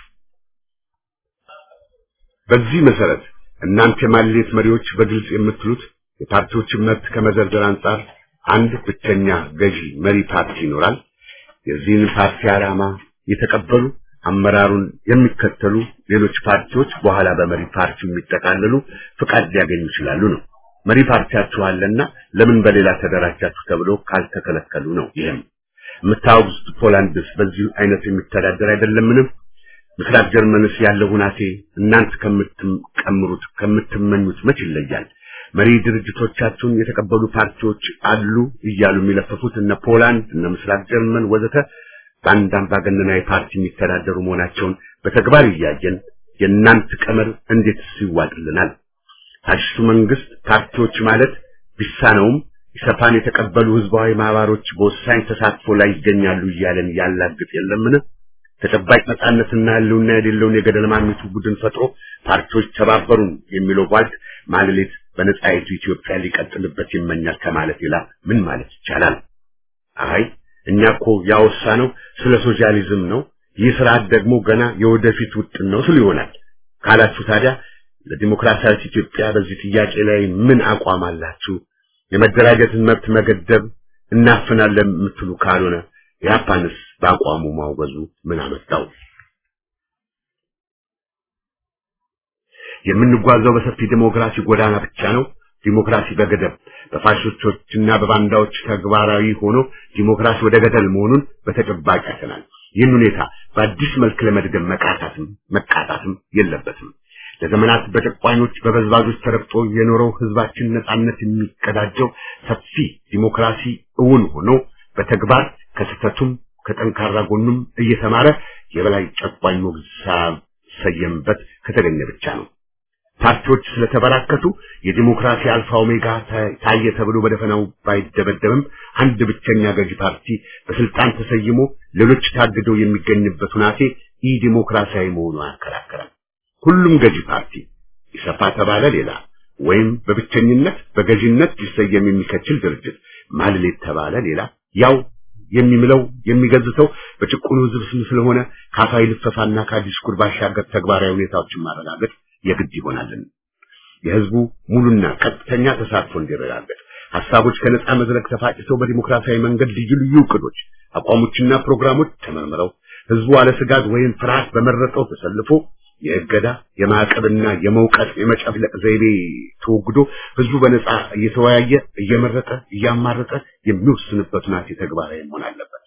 በዚህ መሰረት እናንተ የማሌት መሪዎች በግልጽ የምትሉት የፓርቲዎችን መብት ከመዘርዘር አንጻር አንድ ብቸኛ ገዢ መሪ ፓርቲ ይኖራል። የዚህን ፓርቲ ዓላማ የተቀበሉ አመራሩን የሚከተሉ ሌሎች ፓርቲዎች በኋላ በመሪ ፓርቲው የሚጠቃለሉ ፍቃድ ሊያገኙ ይችላሉ ነው። መሪ ፓርቲያችሁ አለና ለምን በሌላ ተደራጃችሁ ተብሎ ካልተከለከሉ ነው። ይህም የምታወግዙት ፖላንድስ በዚህ አይነት የሚተዳደር አይደለምንም? ምስራቅ ጀርመንስ ያለው ሁናቴ እናንተ ከምትቀምሩት ከምትመኙት መች ይለያል? መሪ ድርጅቶቻችሁን የተቀበሉ ፓርቲዎች አሉ እያሉ የሚለፈፉት እነ ፖላንድ እነ ምስራቅ ጀርመን ወዘተ በአንድ አምባገነናዊ ፓርቲ የሚተዳደሩ መሆናቸውን በተግባር እያየን የእናንተ ቀመር እንዴት ይዋጥልናል? ፋሽስቱ መንግስት ፓርቲዎች ማለት ቢሳነውም ኢሰፓን የተቀበሉ ህዝባዊ ማህበሮች በወሳኝ ተሳትፎ ላይ ይገኛሉ እያለን ያላግጥ የለምን? ተጨባጭ ነጻነትና ህልውና የሌለውን የገደል ማሚቱ ቡድን ፈጥሮ ፓርቲዎች ተባበሩን የሚለው ቧልት ማለሌት በነጻይቱ ኢትዮጵያ ሊቀጥልበት ይመኛል ከማለት ሌላ ምን ማለት ይቻላል? አይ እኛ እኮ ያወሳ ነው ስለ ሶሻሊዝም ነው። ይህ ስርዓት ደግሞ ገና የወደፊት ውጥን ነው ስሉ ይሆናል ካላችሁ ታዲያ ለዲሞክራሲያዊት ኢትዮጵያ በዚህ ጥያቄ ላይ ምን አቋም አላችሁ? የመደራጀትን መብት መገደብ እናፍናለን የምትሉ ካልሆነ የአፓንስ በአቋሙ ማውገዙ ምን አመጣው? የምንጓዘው በሰፊ ዲሞክራሲ ጎዳና ብቻ ነው። ዲሞክራሲ በገደብ በፋሽስቶችና በባንዳዎች ተግባራዊ ሆኖ ዲሞክራሲ ወደ ገደል መሆኑን በተጨባጭ አይተናል። ይህን ሁኔታ በአዲስ መልክ ለመድገም መቃታትም መቃጣትም የለበትም። ለዘመናት በጨቋኞች በበዝባዦች ተረግጦ የኖረው ህዝባችን ነጻነት የሚቀዳጀው ሰፊ ዲሞክራሲ እውን ሆኖ በተግባር ከስህተቱም ከጠንካራ ጎኑም እየተማረ የበላይ ጨቋኝ ሞገስ ሳይሰየምበት ከተገኘ ብቻ ነው። ፓርቲዎች ስለተበራከቱ የዲሞክራሲ አልፋ ኦሜጋ ታየ ተብሎ በደፈናው ባይደበደብም አንድ ብቸኛ ገዢ ፓርቲ በስልጣን ተሰይሞ ሌሎች ታግደው የሚገኝበት ሁናቴ ኢ ዲሞክራሲያዊ መሆኑ አያከራከረም። ሁሉም ገዢ ፓርቲ ኢሰፓ ተባለ ሌላ ወይም በብቸኝነት በገዢነት ሊሰየም የሚከችል ድርጅት ማልሌት ተባለ ሌላ ያው የሚምለው የሚገዝተው በጭቁኑ ህዝብ ስም ስለሆነ ካፋይ ልፈፋና ከዲስኩር ባሻገር ተግባራዊ ሁኔታዎችን ማረጋገጥ የግድ ይሆናልን። የህዝቡ ሙሉና ቀጥተኛ ተሳትፎ እንዲረጋገጥ ሀሳቦች ከነጻ መድረክ ተፋጭተው በዲሞክራሲያዊ መንገድ ልዩ ልዩ እቅዶች፣ አቋሞችና ፕሮግራሞች ተመርምረው ህዝቡ አለ ስጋት ወይም ፍርሃት በመረጠው ተሰልፎ የእገዳ የማዕቀብና የመውቀጥ የመጨፍለቅ ዘይቤ ተወግዶ ህዝቡ በነጻ እየተወያየ እየመረጠ እያማረጠ የሚወስንበት ሁናቴ ተግባራዊ መሆን አለበት።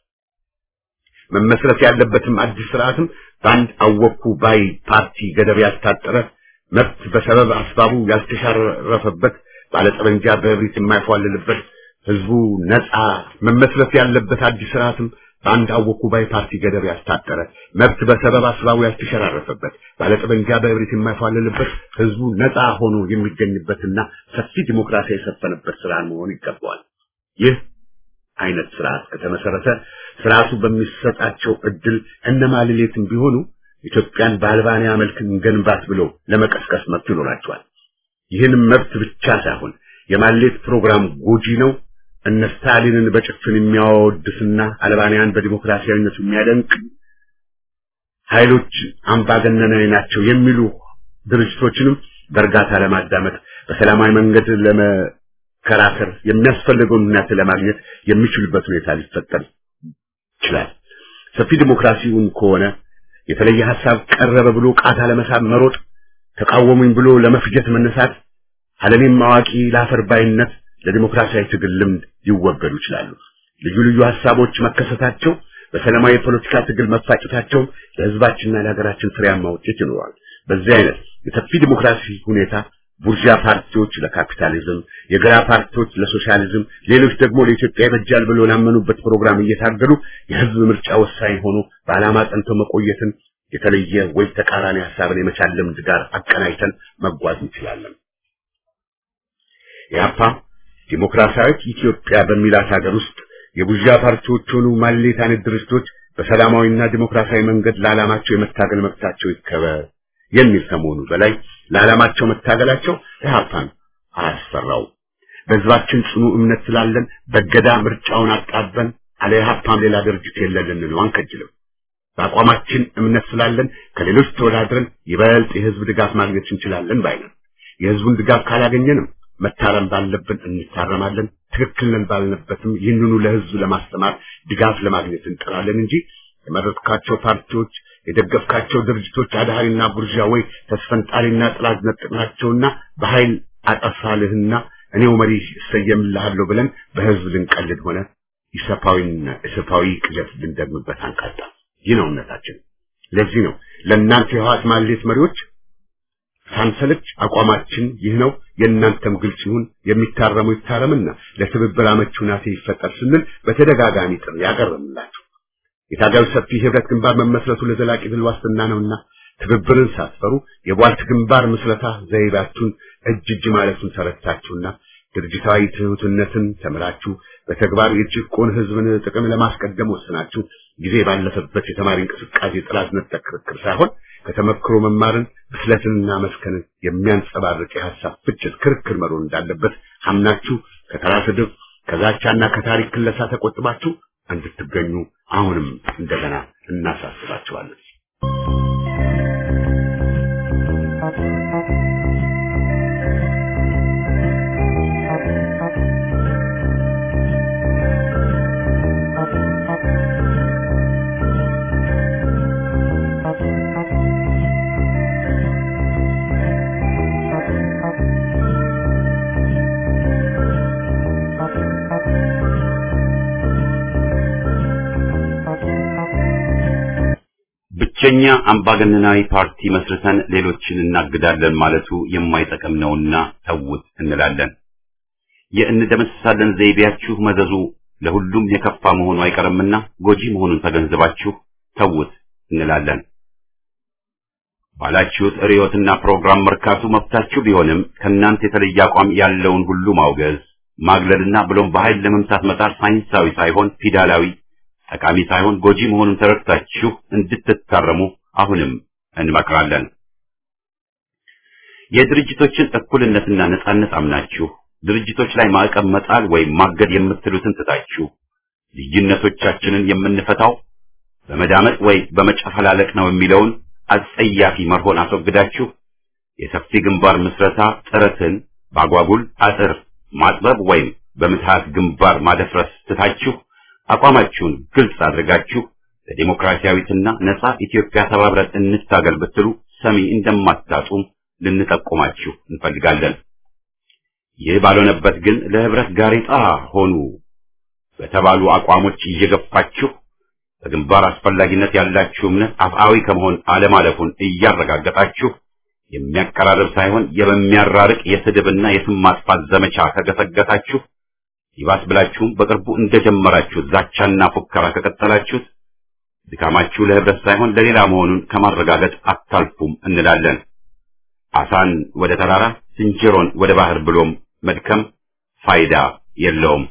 መመስረት ያለበትም አዲስ ስርዓትም በአንድ አወኩ ባይ ፓርቲ ገደብ ያስታጠረ መብት በሰበብ አስባቡ ያልተሻረፈበት ባለጠመንጃ በእብሪት የማይፏልልበት ህዝቡ ነጻ መመስረት ያለበት አዲስ ስርዓትም በአንድ አወኩ ባይ ፓርቲ ገደብ ያስታጠረ መብት በሰበብ አስባቡ ያልተሸራረፈበት ባለጠመንጃ በእብሪት የማይፏልልበት ህዝቡ ነጻ ሆኖ የሚገኝበትና ሰፊ ዲሞክራሲ የሰፈነበት ስርዓት መሆን ይገባዋል። ይህ አይነት ስርዓት ከተመሰረተ ስርዓቱ በሚሰጣቸው እድል እነማልሌትም ቢሆኑ ኢትዮጵያን በአልባንያ መልክ እንገንባት ብለው ለመቀስቀስ መብት ይኖራቸዋል። ይህንም መብት ብቻ ሳይሆን የማሌት ፕሮግራም ጎጂ ነው እነ ስታሊንን በጭፍን የሚያወድስና አልባንያን በዲሞክራሲያዊነቱ የሚያደንቅ ኃይሎች አምባገነናዊ ናቸው የሚሉ ድርጅቶችንም በእርጋታ ለማዳመጥ በሰላማዊ መንገድ ለመከራከር የሚያስፈልገውን ሁኔታ ለማግኘት የሚችሉበት ሁኔታ ሊፈጠር ይችላል። ሰፊ ዲሞክራሲውን ከሆነ የተለየ ሐሳብ ቀረበ ብሎ ቃታ ለመሳብ መሮጥ፣ ተቃወሙኝ ብሎ ለመፍጀት መነሳት፣ አለኔም አዋቂ ለአፈር ባይነት ለዲሞክራሲያዊ ትግል ልምድ ሊወገዱ ይችላሉ። ልዩ ልዩ ሐሳቦች መከሰታቸው በሰላማዊ የፖለቲካ ትግል መፋጨታቸው ለሕዝባችንና ለሀገራችን ፍሬያማ ውጤት ይኖረዋል። በዚህ አይነት የሰፊ ዲሞክራሲ ሁኔታ ቡርዣ ፓርቲዎች ለካፒታሊዝም፣ የግራ ፓርቲዎች ለሶሻሊዝም፣ ሌሎች ደግሞ ለኢትዮጵያ ይበጃል ብሎ ላመኑበት ፕሮግራም እየታገሉ የህዝብ ምርጫ ወሳኝ ሆኖ በዓላማ ጸንቶ መቆየትን የተለየ ወይ ተቃራኒ ሐሳብን የመቻል ልምድ ጋር አቀናይተን መጓዝ እንችላለን። ያፓ ዲሞክራሲያዊት ኢትዮጵያ በሚላት ሀገር ውስጥ የቡርዣ ፓርቲዎች ሆኑ ማሌት አይነት ድርጅቶች በሰላማዊና ዲሞክራሲያዊ መንገድ ለዓላማቸው የመታገል መብታቸው ይከበር የሚል ከመሆኑ በላይ ለዓላማቸው መታገላቸው ኢህአፓን አያስፈራው። በህዝባችን ጽኑ እምነት ስላለን በገዳ ምርጫውን አጣበን አለ ኢህአፓም ሌላ ድርጅት የለልን ነው አንከጅልም። በአቋማችን እምነት ስላለን ከሌሎች ተወዳድረን ይበልጥ የህዝብ ድጋፍ ማግኘት እንችላለን ባይነን። የህዝቡን ድጋፍ ካላገኘንም መታረም ባለብን እንታረማለን። ትክክል ነን ባልነበትም ይህንኑ ለህዝብ ለማስተማር ድጋፍ ለማግኘት እንጥራለን እንጂ የመረጥካቸው ፓርቲዎች የደገፍካቸው ድርጅቶች አድሃሪና ቡርዣ ወይ ተስፈንጣሪና ጥላት ነጥቅናቸውና በኃይል አጠፋልህና እኔው መሪ እሰየምልሃለሁ ብለን በህዝብ ልንቀልድ ሆነ ኢሰፓዊና ኢሰፓዊ ቅዠት ልንደግምበት አንቃጣ። ይህ ነው እምነታችን። ለዚህ ነው ለእናንተ የህወሓት ማሌት መሪዎች ሳንሰለች አቋማችን ይህ ነው፣ የእናንተም ግልጽ ይሁን፣ የሚታረሙ ይታረምና ለትብብር አመቺ ሁናቴ ይፈጠር ስንል በተደጋጋሚ ጥሪ ያቀርብላችሁ። የታጋዩ ሰፊ ህብረት ግንባር መመስረቱ ለዘላቂ ድል ዋስትና ነውና ትብብርን ሳትፈሩ የቧልት ግንባር ምስረታ ዘይቤያችሁን እጅ እጅ ማለቱን ተረድታችሁና ድርጅታዊ ትሑትነትን ተምራችሁ በተግባር የጭቆን ህዝብን ጥቅም ለማስቀደም ወስናችሁ ጊዜ ባለፈበት የተማሪ እንቅስቃሴ ጥራት ነጠቅ ክርክር ሳይሆን ከተመክሮ መማርን ብስለትንና መስከንን የሚያንጸባርቅ የሐሳብ ፍጭት ክርክር መሮን እንዳለበት አምናችሁ ከተራ ስድብ ከዛቻና ከታሪክ ክለሳ ተቆጥባችሁ እንድትገኙ አሁንም እንደገና እናሳስባችኋለን። ብቸኛ አምባገነናዊ ፓርቲ መስርተን ሌሎችን እናግዳለን ማለቱ የማይጠቅም ነውና ተውት እንላለን። የእንደመሰሳለን ዘይቤያችሁ መዘዙ ለሁሉም የከፋ መሆኑ አይቀርምና ጎጂ መሆኑን ተገንዝባችሁ ተውት እንላለን። ባላችሁት ርዕዮትና ፕሮግራም መርካቱ መብታችሁ ቢሆንም ከእናንተ የተለየ አቋም ያለውን ሁሉ ማውገዝ፣ ማግለልና ብሎም በኃይል ለመምታት መጣር ሳይንሳዊ ሳይሆን ፊዳላዊ ጠቃሚ ሳይሆን ጎጂ መሆኑን ተረድታችሁ እንድትታረሙ አሁንም እንመክራለን። የድርጅቶችን እኩልነትና ነጻነት አምናችሁ ድርጅቶች ላይ ማዕቀብ መጣል ወይም ማገድ የምትሉትን ትታችሁ ልዩነቶቻችንን የምንፈታው በመዳመጥ ወይ በመጨፈላለቅ ነው የሚለውን አጸያፊ መርሆን አስወግዳችሁ የሰፊ ግንባር ምስረታ ጥረትን ባጓጉል አጥር ማጥበብ ወይም በምትሃት ግንባር ማደፍረስ ትታችሁ አቋማችሁን ግልጽ አድርጋችሁ ለዲሞክራሲያዊትና ነጻ ኢትዮጵያ ተባብረን እንታገል ብትሉ ሰሚ እንደማታጡም ልንጠቁማችሁ እንፈልጋለን። ይህ ባልሆነበት ግን ለህብረት ጋሬጣ ሆኑ በተባሉ አቋሞች እየገፋችሁ በግንባር አስፈላጊነት ያላችሁ እምነት አፍአዊ ከመሆን አለማለፉን እያረጋገጣችሁ የሚያቀራርብ ሳይሆን የሚያራርቅ የስድብና የስም ማጥፋት ዘመቻ ከገሰገሳችሁ ይባስ ብላችሁም በቅርቡ እንደጀመራችሁ ዛቻና ፉከራ ከቀጠላችሁት ድካማችሁ ለህብረት ሳይሆን ለሌላ መሆኑን ከማረጋገጥ አታልፉም እንላለን። አሳን ወደ ተራራ ዝንጀሮን ወደ ባህር ብሎም መድከም ፋይዳ የለውም።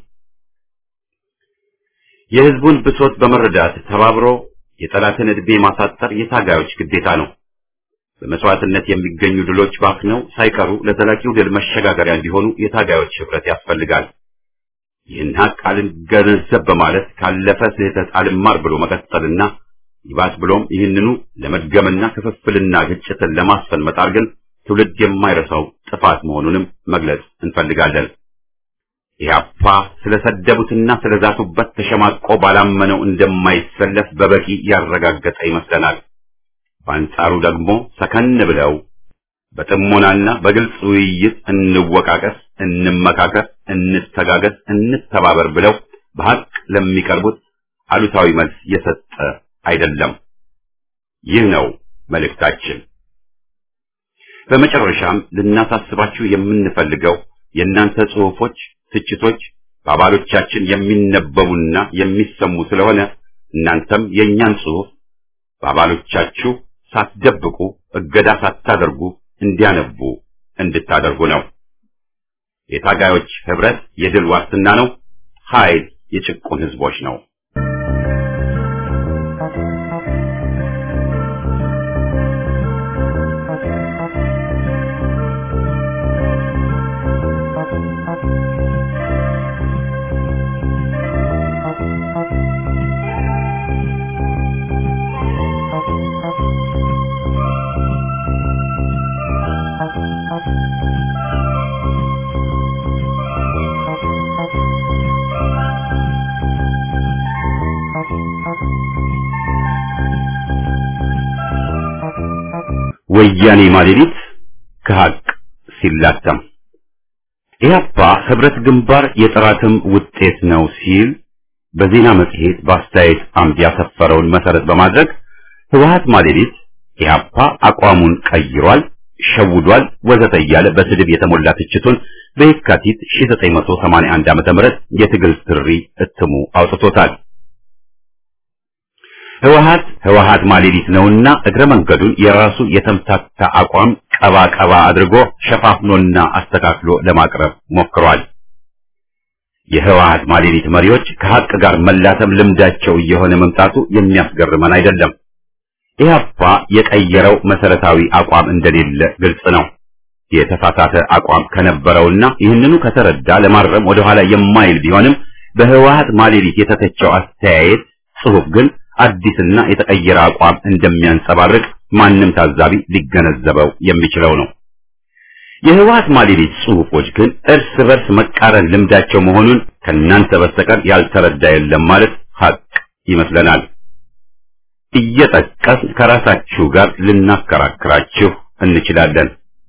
የህዝቡን ብሶት በመረዳት ተባብሮ የጠላትን ዕድሜ ማሳጠር የታጋዮች ግዴታ ነው። በመስዋዕትነት የሚገኙ ድሎች ባክነው ሳይቀሩ ለዘላቂው ድል መሸጋገሪያ እንዲሆኑ የታጋዮች ህብረት ያስፈልጋል። ይህን ሀቅ አልገነዘብ በማለት ካለፈ ስህተት አልማር ብሎ መቀጠልና ይባስ ብሎም ይህንኑ ለመድገምና ክፍፍልና ግጭትን ለማስፈን መጣር ግን ትውልድ የማይረሳው ጥፋት መሆኑንም መግለጽ እንፈልጋለን። ኢህአፓ ስለሰደቡትና ስለዛቱበት ተሸማቆ ባላመነው እንደማይሰለፍ በበቂ ያረጋገጠ ይመስለናል። በአንጻሩ ደግሞ ሰከን ብለው በጥሞናና በግልጽ ውይይት እንወቃቀስ፣ እንመካከር፣ እንተጋገዝ፣ እንተባበር ብለው በሀቅ ለሚቀርቡት አሉታዊ መልስ የሰጠ አይደለም። ይህ ነው መልእክታችን። በመጨረሻም ልናሳስባችሁ የምንፈልገው የእናንተ ጽሑፎች፣ ትችቶች በአባሎቻችን የሚነበቡና የሚሰሙ ስለሆነ እናንተም የእኛን ጽሑፍ በአባሎቻችሁ ሳትደብቁ እገዳ ሳታደርጉ እንዲያነቡ እንድታደርጉ ነው። የታጋዮች ህብረት የድል ዋስትና ነው። ኃይል የጭቁን ህዝቦች ነው። ወያኔ ማሌሊት ከሀቅ ሲላተም ኢህአፓ ህብረት ግንባር የጥራትም ውጤት ነው ሲል በዜና መጽሔት በአስተያየት አምድ ያሰፈረውን መሰረት በማድረግ ህወሀት ማሌሊት ኢህአፓ አቋሙን ቀይሯል፣ ሸውዷል፣ ወዘተ እያለ በስድብ የተሞላ ትችቱን በየካቲት 1981 ዓ.ም የትግል ጥሪ እትሙ አውጥቶታል። ህወሓት ህወሓት ማሌሊት ነውና እግረ መንገዱን የራሱ የተምታታ አቋም ቀባ ቀባ አድርጎ ሸፋፍኖና አስተካክሎ ለማቅረብ ሞክሯል። የህወሓት ማሌሊት መሪዎች ከሀቅ ጋር መላተም ልምዳቸው እየሆነ መምጣቱ የሚያስገርመን አይደለም። ኢህአፓ የቀየረው መሰረታዊ አቋም እንደሌለ ግልጽ ነው። የተሳሳተ አቋም ከነበረውና ይህንኑ ከተረዳ ለማረም ወደኋላ የማይል ቢሆንም በህወሓት ማሌሊት የተተቸው አስተያየት ጽሑፍ ግን አዲስና የተቀየረ አቋም እንደሚያንጸባርቅ ማንም ታዛቢ ሊገነዘበው የሚችለው ነው። የህወሓት ማሌሊት ጽሑፎች ግን እርስ በርስ መቃረን ልምዳቸው መሆኑን ከእናንተ በስተቀር ያልተረዳ የለም ማለት ሀቅ ይመስለናል። እየጠቀስን ከራሳችሁ ጋር ልናከራክራችሁ እንችላለን።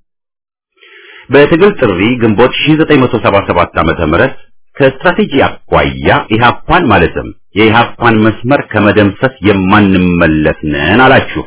በትግል ጥሪ ግንቦት 1977 ዓመተ ምህረት ከስትራቴጂ አኳያ ኢህአፓን ማለትም የኢህአፓን መስመር ከመደምሰስ የማንመለስ ነን አላችሁ።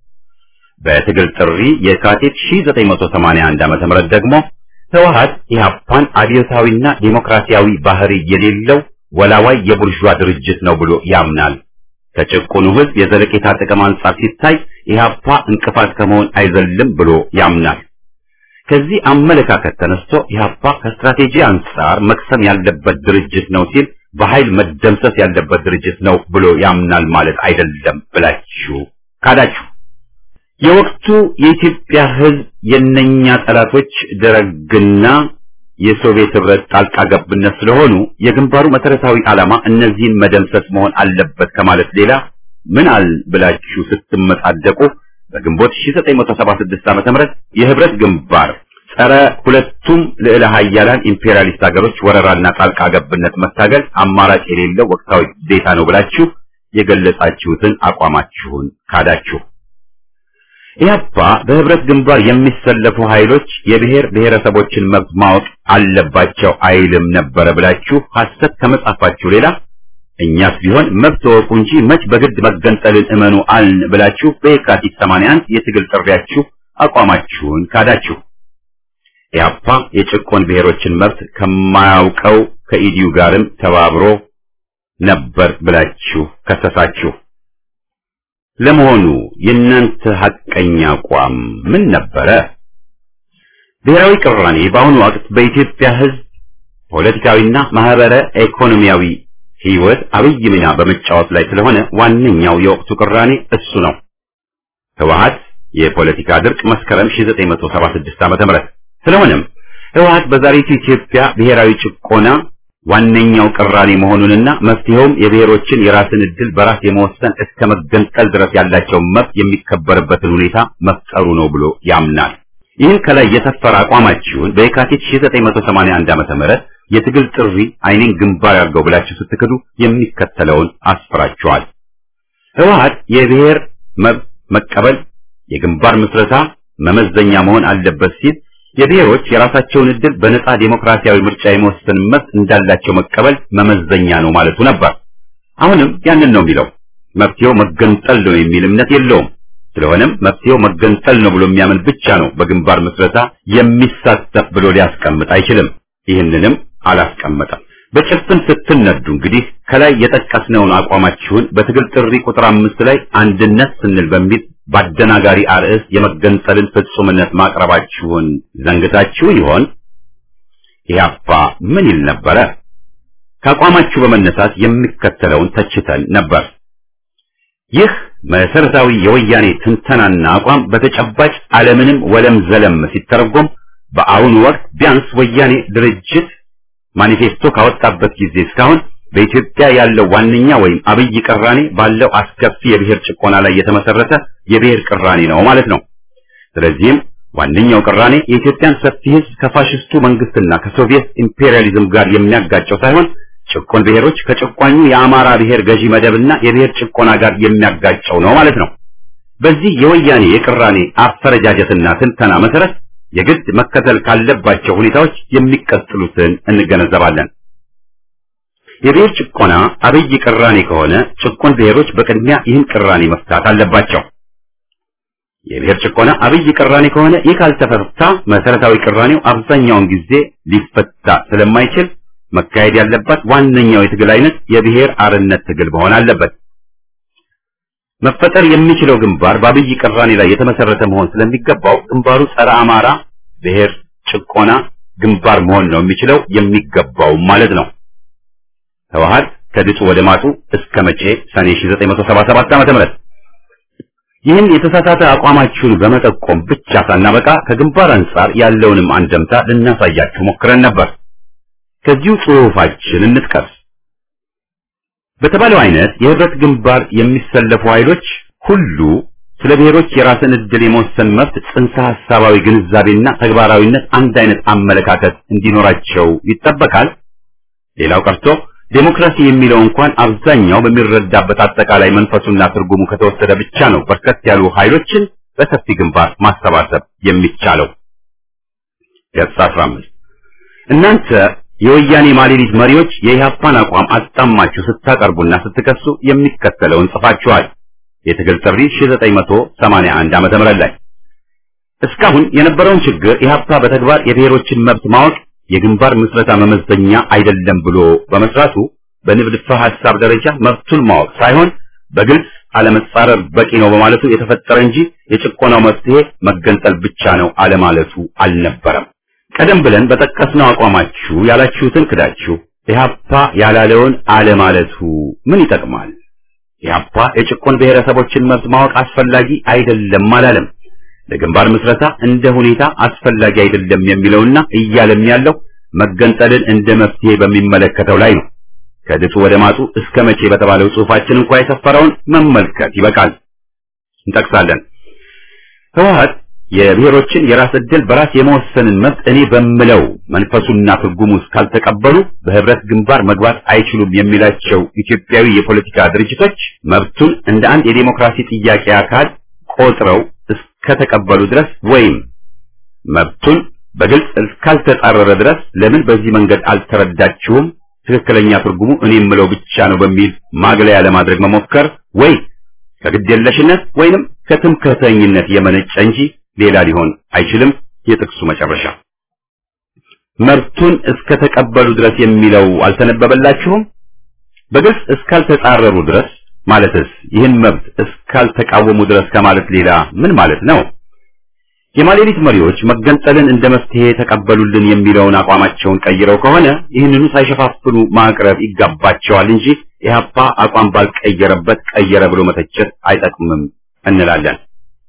በትግል ጥሪ የካቲት 1981 ዓመተ ምህረት ደግሞ ህወሓት ኢህአፓን አብዮታዊና ዴሞክራሲያዊ ባህሪ የሌለው ወላዋይ የቡርዣ ድርጅት ነው ብሎ ያምናል። ከጭቁኑ ህዝብ የዘለቄታ ጥቅም አንጻር ሲታይ ኢህአፓ እንቅፋት ከመሆን አይዘልም ብሎ ያምናል። ከዚህ አመለካከት ተነስቶ ኢህአፓ ከስትራቴጂ አንጻር መክሰም ያለበት ድርጅት ነው ሲል በኃይል መደምሰስ ያለበት ድርጅት ነው ብሎ ያምናል ማለት አይደለም ብላችሁ ካዳችሁ። የወቅቱ የኢትዮጵያ ህዝብ የነኛ ጠላቶች ደረግና የሶቪየት ህብረት ጣልቃ ገብነት ስለሆኑ የግንባሩ መሰረታዊ ዓላማ እነዚህን መደምሰስ መሆን አለበት ከማለት ሌላ ምን አል ብላችሁ ስትመጻደቁ በግንቦት 1976 ዓ.ም የህብረት ግንባር ጸረ ሁለቱም ልዕለ ሀያላን ኢምፔሪያሊስት ሀገሮች ወረራና ጣልቃ ገብነት መታገል አማራጭ የሌለው ወቅታዊ ግዴታ ነው ብላችሁ የገለጻችሁትን አቋማችሁን ካዳችሁ። ኢህአፓ በህብረት ግንባር የሚሰለፉ ኃይሎች የብሔር ብሔረሰቦችን መብት ማወቅ አለባቸው አይልም ነበረ ብላችሁ ሐሰት ከመጻፋችሁ ሌላ እኛስ ቢሆን መብት ወቁ እንጂ መች በግድ መገንጠልን እመኑ አልን ብላችሁ በየካቲት 81 የትግል ጥሪያችሁ አቋማችሁን ካዳችሁ። ኢህአፓ የጭቆን ብሔሮችን መብት ከማያውቀው ከኢዲዩ ጋርም ተባብሮ ነበር ብላችሁ ከሰሳችሁ። ለመሆኑ የእናንተ ሐቀኛ አቋም ምን ነበረ? ብሔራዊ ቅራኔ በአሁኑ ወቅት በኢትዮጵያ ህዝብ ፖለቲካዊና ማህበረ ኢኮኖሚያዊ ህይወት አብይ ሚና በመጫወት ላይ ስለሆነ ዋነኛው የወቅቱ ቅራኔ እሱ ነው። ህወሓት የፖለቲካ ድርቅ መስከረም 1976 ዓ.ም ስለሆነም ህወሓት በዛሬቱ ኢትዮጵያ ብሔራዊ ጭቆና ዋነኛው ቅራኔ መሆኑንና መፍትሄውም የብሔሮችን የራስን ዕድል በራስ የመወሰን እስከ መገንጠል ድረስ ያላቸው መብት የሚከበርበትን ሁኔታ መፍጠሩ ነው ብሎ ያምናል። ይህን ከላይ የሰፈረ አቋማችሁን በየካቲት 1981 ዓመተ ምህረት የትግል ጥሪ አይኔን ግንባር ያርገው ብላችሁ ስትክዱ የሚከተለውን አስፍራችኋል። ህወሓት የብሔር መብት መቀበል የግንባር ምስረታ መመዘኛ መሆን አለበት ሲል የብሔሮች የራሳቸውን ዕድል በነጻ ዴሞክራሲያዊ ምርጫ የመወሰን መብት እንዳላቸው መቀበል መመዘኛ ነው ማለቱ ነበር። አሁንም ያንን ነው የሚለው። መፍትሄው መገንጠል ነው የሚል እምነት የለውም። ስለሆነም መፍትሄው መገንጠል ነው ብሎ የሚያምን ብቻ ነው በግንባር ምስረታ የሚሳተፍ ብሎ ሊያስቀምጥ አይችልም። ይህንንም አላስቀመጠም። በጭፍን ስትነዱ እንግዲህ ከላይ የጠቀስነውን አቋማችሁን በትግል ጥሪ ቁጥር አምስት ላይ አንድነት ስንል በሚል በአደናጋሪ አርዕስት የመገንጠልን ፍጹምነት ማቅረባችሁን ዘንግታችሁ ይሆን? ኢህአፓ ምን ይል ነበረ? ከአቋማችሁ በመነሳት የሚከተለውን ተችተን ነበር። ይህ መሰረታዊ የወያኔ ትንተናና አቋም በተጨባጭ ዓለምንም ወለም ዘለም ሲተረጎም በአሁኑ ወቅት ቢያንስ ወያኔ ድርጅት ማኒፌስቶ ካወጣበት ጊዜ እስካሁን በኢትዮጵያ ያለው ዋነኛ ወይም አብይ ቅራኔ ባለው አስከፊ የብሔር ጭቆና ላይ የተመሰረተ የብሔር ቅራኔ ነው ማለት ነው። ስለዚህም ዋነኛው ቅራኔ የኢትዮጵያን ሰፊ ሕዝብ ከፋሽስቱ መንግስትና ከሶቪየት ኢምፔሪያሊዝም ጋር የሚያጋጨው ሳይሆን ጭቆን ብሔሮች ከጭቋኙ የአማራ ብሔር ገዢ መደብና የብሔር ጭቆና ጋር የሚያጋጨው ነው ማለት ነው። በዚህ የወያኔ የቅራኔ አፈረጃጀትና ትንተና መሰረት የግድ መከተል ካለባቸው ሁኔታዎች የሚቀጥሉትን እንገነዘባለን። የብሔር ጭቆና አብይ ቅራኔ ከሆነ ጭቆን ብሔሮች በቅድሚያ ይህን ቅራኔ መፍታት አለባቸው። የብሔር ጭቆና አብይ ቅራኔ ከሆነ ይህ ካልተፈታ መሰረታዊ ቅራኔው አብዛኛውን ጊዜ ሊፈታ ስለማይችል መካሄድ ያለበት ዋነኛው የትግል አይነት የብሔር አርነት ትግል መሆን አለበት። መፈጠር የሚችለው ግንባር በአብይ ቅራኔ ላይ የተመሰረተ መሆን ስለሚገባው ግንባሩ ጸረ አማራ ብሔር ጭቆና ግንባር መሆን ነው የሚችለው የሚገባው ማለት ነው። ህወሓት ከድጡ ወደ ማጡ እስከ መቼ ሰኔ 1977 ዓ.ም ይህን የተሳሳተ አቋማችሁን በመጠቆም ብቻ ሳናበቃ ከግንባር አንጻር ያለውንም አንደምታ ልናሳያችሁ ሞክረን ነበር። ከዚሁ ጽሑፋችን እንጥቀስ። በተባለው አይነት የህብረት ግንባር የሚሰለፉ ኃይሎች ሁሉ ስለ ብሔሮች የራስን ዕድል የመወሰን መብት ጽንሰ ሐሳባዊ ግንዛቤና ተግባራዊነት አንድ አይነት አመለካከት እንዲኖራቸው ይጠበቃል። ሌላው ቀርቶ ዴሞክራሲ የሚለው እንኳን አብዛኛው በሚረዳበት አጠቃላይ መንፈሱና ትርጉሙ ከተወሰደ ብቻ ነው በርከት ያሉ ኃይሎችን በሰፊ ግንባር ማሰባሰብ የሚቻለው። ገጽ 15 እናንተ የወያኔ ማሌሊት መሪዎች የኢህአፓን አቋም አጣማችሁ ስታቀርቡና ስትከሱ የሚከተለውን ጽፋችኋል። የትግል ጥሪ 1981 ዓመተ ምህረት ላይ እስካሁን የነበረውን ችግር ኢህአፓ በተግባር የብሔሮችን መብት ማወቅ የግንባር ምስረታ መመዘኛ አይደለም ብሎ በመስራቱ በንድፈ ሐሳብ ደረጃ መብቱን ማወቅ ሳይሆን በግልጽ አለመጻረር በቂ ነው በማለቱ የተፈጠረ እንጂ የጭቆናው መፍትሄ መገንጠል ብቻ ነው አለማለቱ አልነበረም። ቀደም ብለን በጠቀስነው አቋማችሁ ያላችሁትን ክዳችሁ ኢህአፓ ያላለውን አለማለቱ ምን ይጠቅማል? ኢህአፓ የጭቆን ብሔረሰቦችን መብት ማወቅ አስፈላጊ አይደለም አላለም። ለግንባር ምስረታ እንደ ሁኔታ አስፈላጊ አይደለም የሚለውና እያለም ያለው መገንጠልን እንደ መፍትሄ በሚመለከተው ላይ ነው። ከድጡ ወደ ማጡ እስከ መቼ በተባለው ጽሑፋችን እንኳ የሰፈረውን መመልከት ይበቃል። እንጠቅሳለን። ህወሓት የብሔሮችን የራስ ዕድል በራስ የመወሰንን መብት እኔ በምለው መንፈሱና ትርጉሙ እስካልተቀበሉ በህብረት ግንባር መግባት አይችሉም የሚላቸው ኢትዮጵያዊ የፖለቲካ ድርጅቶች መብቱን እንደ አንድ የዴሞክራሲ ጥያቄ አካል ቆጥረው እስከተቀበሉ ድረስ ወይም መብቱን በግልጽ እስካልተጻረረ ድረስ ለምን በዚህ መንገድ አልተረዳችሁም፣ ትክክለኛ ትርጉሙ እኔ የምለው ብቻ ነው በሚል ማግለያ ለማድረግ መሞከር ወይ ከግዴለሽነት ወይንም ከትምክህተኝነት የመነጨ እንጂ ሌላ ሊሆን አይችልም። የጥቅሱ መጨረሻ መብቱን እስከተቀበሉ ድረስ የሚለው አልተነበበላችሁም? በግልጽ እስካልተጻረሩ ድረስ ማለትስ ይህን መብት እስካልተቃወሙ ድረስ ከማለት ሌላ ምን ማለት ነው? የማሌሊት መሪዎች መገንጠልን እንደ መፍትሄ ተቀበሉልን የሚለውን አቋማቸውን ቀይረው ከሆነ ይህንኑ ሳይሸፋፍኑ ማቅረብ ይጋባቸዋል እንጂ ኢህአፓ አቋም ባልቀየረበት ቀየረ ብሎ መተቸት አይጠቅምም እንላለን።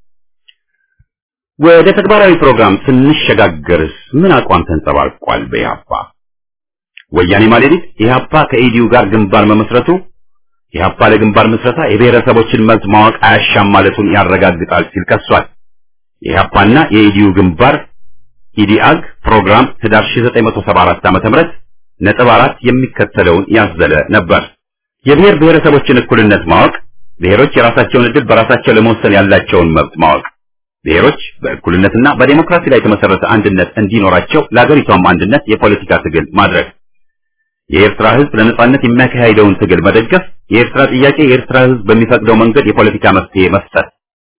ወደ ተግባራዊ ፕሮግራም ስንሸጋገርስ ምን አቋም ተንጸባርቋል? በኢህአፓ ወያኔ ማሌሊት ኢህአፓ ከኢዲዩ ጋር ግንባር መመስረቱ ኢህአፓ ለግንባር ምስረታ የብሔረሰቦችን መብት ማወቅ አያሻም ማለቱን ያረጋግጣል ሲል ከሷል። የኢህአፓና የኢዲዩ ግንባር ኢዲአግ ፕሮግራም ህዳር 1974 ዓ.ም ነጥብ አራት የሚከተለውን ያዘለ ነበር። የብሔር ብሔረሰቦችን እኩልነት ማወቅ፣ ብሔሮች የራሳቸውን ዕድል በራሳቸው ለመወሰን ያላቸውን መብት ማወቅ፣ ብሔሮች በእኩልነትና በዴሞክራሲ ላይ የተመሰረተ አንድነት እንዲኖራቸው ለአገሪቷም አንድነት የፖለቲካ ትግል ማድረግ፣ የኤርትራ ህዝብ ለነጻነት የሚያካሂደውን ትግል መደገፍ፣ የኤርትራ ጥያቄ የኤርትራ ህዝብ በሚፈቅደው መንገድ የፖለቲካ መፍትሄ መስጠት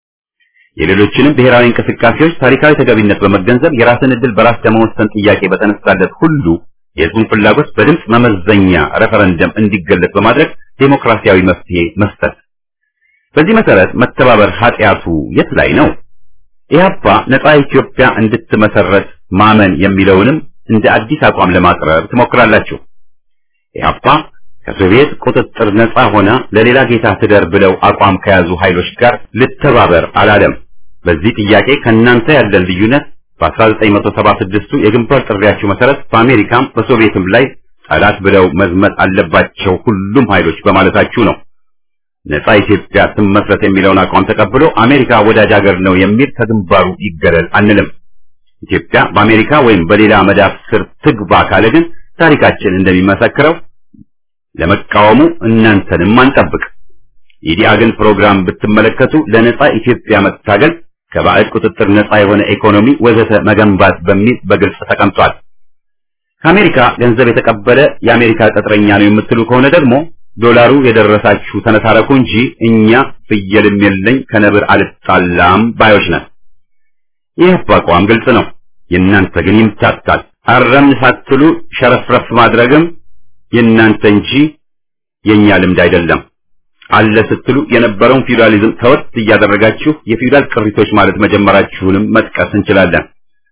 የሌሎችንም ብሔራዊ እንቅስቃሴዎች ታሪካዊ ተገቢነት በመገንዘብ የራስን ዕድል በራስ ለመወሰን ጥያቄ በተነሳለት ሁሉ የህዝቡን ፍላጎት በድምፅ መመዘኛ ሬፈረንደም እንዲገለጽ በማድረግ ዴሞክራሲያዊ መፍትሄ መስጠት። በዚህ መሰረት መተባበር ኃጢአቱ የት ላይ ነው? ኢህአፓ ነጻ ኢትዮጵያ እንድትመሰረት ማመን የሚለውንም እንደ አዲስ አቋም ለማቅረብ ትሞክራላችሁ። ኢህአፓ ከሶቪየት ቁጥጥር ነጻ ሆና ለሌላ ጌታ ትደር ብለው አቋም ከያዙ ኃይሎች ጋር ልተባበር አላለም። በዚህ ጥያቄ ከእናንተ ያለን ልዩነት በ1976ቱ የግንባር ጥሪያችሁ መሰረት በአሜሪካም በሶቪየትም ላይ ጠላት ብለው መዝመት አለባቸው ሁሉም ኃይሎች በማለታችሁ ነው። ነጻ ኢትዮጵያ ትመስረት የሚለውን አቋም ተቀብሎ አሜሪካ ወዳጅ ሀገር ነው የሚል ከግንባሩ ይገለል አንልም። ኢትዮጵያ በአሜሪካ ወይም በሌላ መዳፍ ስር ትግባ ካለ ግን ታሪካችን እንደሚመሰክረው ለመቃወሙ እናንተንም አንጠብቅ። የኢዲአግን ፕሮግራም ብትመለከቱ ለነጻ ኢትዮጵያ መታገል፣ ከባዕድ ቁጥጥር ነጻ የሆነ ኢኮኖሚ ወዘተ መገንባት በሚል በግልጽ ተቀምጧል። ከአሜሪካ ገንዘብ የተቀበለ የአሜሪካ ቅጥረኛ ነው የምትሉ ከሆነ ደግሞ ዶላሩ የደረሳችሁ ተነታረኩ እንጂ እኛ ፍየልም የለኝ ከነብር አልጣላም ባዮች ነን። ይህ አቋም ግልጽ ነው። የእናንተ ግን ይምታታል። አረምን ሳትሉ ሸረፍረፍ ማድረግም የእናንተ እንጂ የኛ ልምድ አይደለም። አለ ስትሉ የነበረውን ፊውዳሊዝም ተወት እያደረጋችሁ የፊውዳል ቅሪቶች ማለት መጀመራችሁንም መጥቀስ እንችላለን።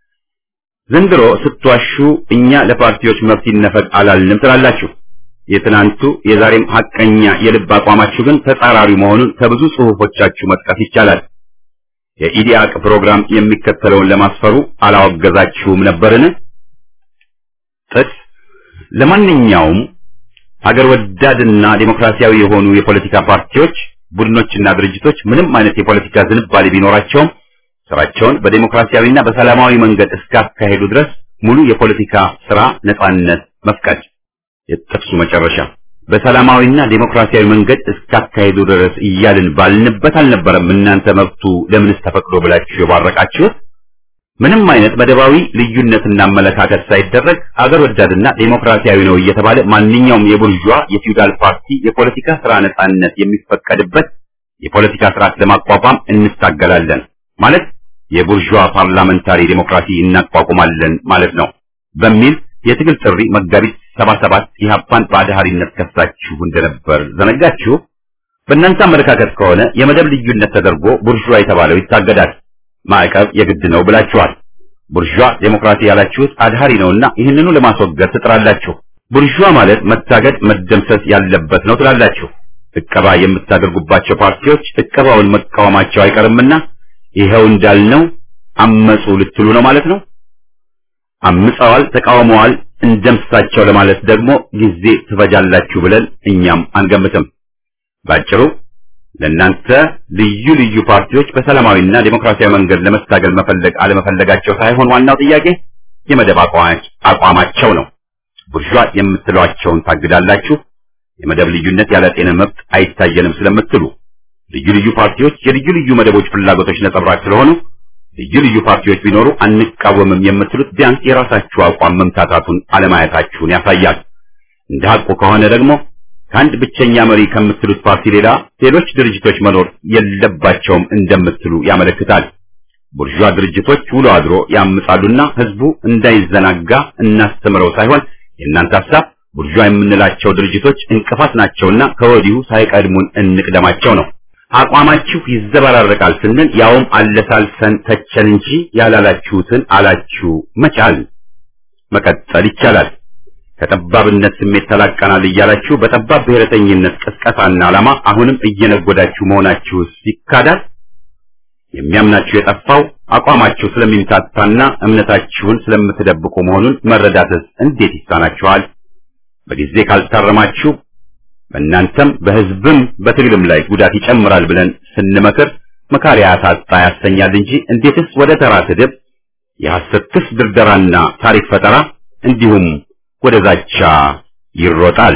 ዘንድሮ ስትዋሹ እኛ ለፓርቲዎች መብት ይነፈቅ አላልንም ትላላችሁ። የትናንቱ የዛሬም ሐቀኛ የልብ አቋማችሁ ግን ተጻራሪ መሆኑን ከብዙ ጽሑፎቻችሁ መጥቀስ ይቻላል። የኢዲአቅ ፕሮግራም የሚከተለውን ለማስፈሩ አላወገዛችሁም ነበርን? ጥቅስ ለማንኛውም ሀገር ወዳድና ዴሞክራሲያዊ የሆኑ የፖለቲካ ፓርቲዎች፣ ቡድኖችና ድርጅቶች ምንም አይነት የፖለቲካ ዝንባሌ ቢኖራቸውም ስራቸውን በዴሞክራሲያዊና በሰላማዊ መንገድ እስካካሄዱ ድረስ ሙሉ የፖለቲካ ስራ ነጻነት መፍቀድ። የጥቅሱ መጨረሻ በሰላማዊና ዴሞክራሲያዊ መንገድ እስካካሄዱ ድረስ እያልን ባልንበት አልነበረም እናንተ መብቱ ለምንስ ተፈቅዶ ብላችሁ የባረቃችሁት? ምንም አይነት መደባዊ ልዩነትና አመለካከት ሳይደረግ አገር ወዳድና ዴሞክራሲያዊ ነው እየተባለ ማንኛውም የቡርዥዋ የፊውዳል ፓርቲ የፖለቲካ ስራ ነጻነት የሚፈቀድበት የፖለቲካ ስርዓት ለማቋቋም እንታገላለን ማለት የቡርዥዋ ፓርላመንታሪ ዴሞክራሲ እናቋቁማለን ማለት ነው በሚል የትግል ጥሪ መጋቢት 77 ኢህአፓን በአድሃሪነት ከሳችሁ እንደነበር ዘነጋችሁ። በእናንተ አመለካከት ከሆነ የመደብ ልዩነት ተደርጎ ቡርዥዋ የተባለው ይታገዳል። ማዕቀብ የግድ ነው ብላችኋል። ቡርዥዋ ዴሞክራሲ ያላችሁት አድሃሪ ነውና ይህንኑ ለማስወገድ ትጥራላችሁ። ቡርዥዋ ማለት መታገድ፣ መደምሰስ ያለበት ነው ትላላችሁ። እቀባ የምታደርጉባቸው ፓርቲዎች እቀባውን መቃወማቸው አይቀርምና ይኸው እንዳልነው አመጹ ልትሉ ነው ማለት ነው። አምፀዋል፣ ተቃውመዋል፣ እንደምሳቸው ለማለት ደግሞ ጊዜ ትፈጃላችሁ ብለን እኛም አንገምትም። ባጭሩ ለእናንተ ልዩ ልዩ ፓርቲዎች በሰላማዊና ዴሞክራሲያዊ መንገድ ለመታገል መፈለግ አለመፈለጋቸው ሳይሆን ዋናው ጥያቄ የመደብ አቋማቸው ነው። ቡርዣ የምትሏቸውን ታግዳላችሁ። የመደብ ልዩነት ያለ ጤና መብት አይታየንም ስለምትሉ ልዩ ልዩ ፓርቲዎች የልዩ ልዩ መደቦች ፍላጎቶች ነጸብራቅ ስለሆኑ ልዩ ልዩ ፓርቲዎች ቢኖሩ አንቃወምም የምትሉት ቢያንስ የራሳችሁ አቋም መምታታቱን አለማየታችሁን ያሳያል። እንደ ሐቁ ከሆነ ደግሞ ከአንድ ብቸኛ መሪ ከምትሉት ፓርቲ ሌላ ሌሎች ድርጅቶች መኖር የለባቸውም እንደምትሉ ያመለክታል። ቡርዣ ድርጅቶች ውሎ አድሮ ያምጻሉና ህዝቡ እንዳይዘናጋ እናስተምረው ሳይሆን የእናንተ ሐሳብ ቡርዣ የምንላቸው ድርጅቶች እንቅፋት ናቸውና ከወዲሁ ሳይቀድሙን እንቅደማቸው ነው። አቋማችሁ ይዘበራረቃል ስንል ያውም አለሳልሰን ተቸን እንጂ ያላላችሁትን አላችሁ መቻል መቀጠል ይቻላል። ከጠባብነት ስሜት ተላቀናል እያላችሁ በጠባብ ብሔረተኝነት ቅስቀሳና ዓላማ አሁንም እየነጎዳችሁ መሆናችሁስ ይካዳል። የሚያምናችሁ የጠፋው አቋማችሁ ስለሚምታታና እምነታችሁን ስለምትደብቁ መሆኑን መረዳትስ እንዴት ይሳናችኋል? በጊዜ ካልታረማችሁ በእናንተም በህዝብም በትግልም ላይ ጉዳት ይጨምራል ብለን ስንመክር መካሪያ ታጣ ያሰኛል እንጂ እንዴትስ ወደ ተራ ስድብ፣ የሐሰት ክስ ድርደራና ታሪክ ፈጠራ እንዲሁም ወደ ዛቻ ይሮጣል።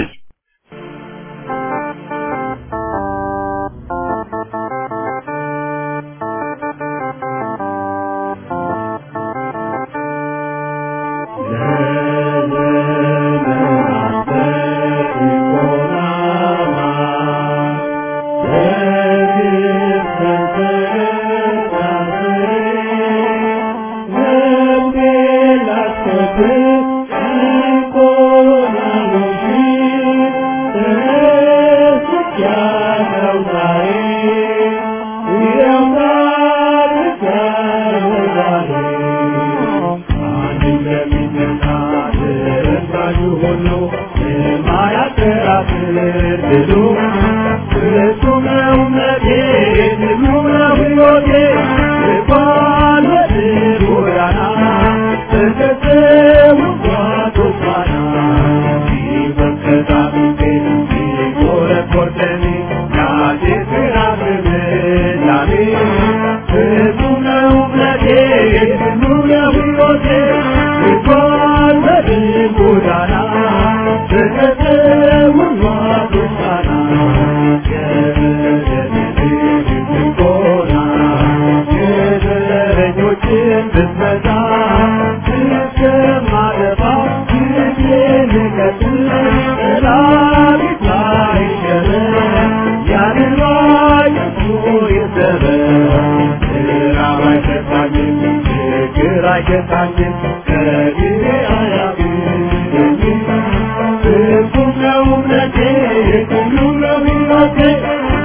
Thank you.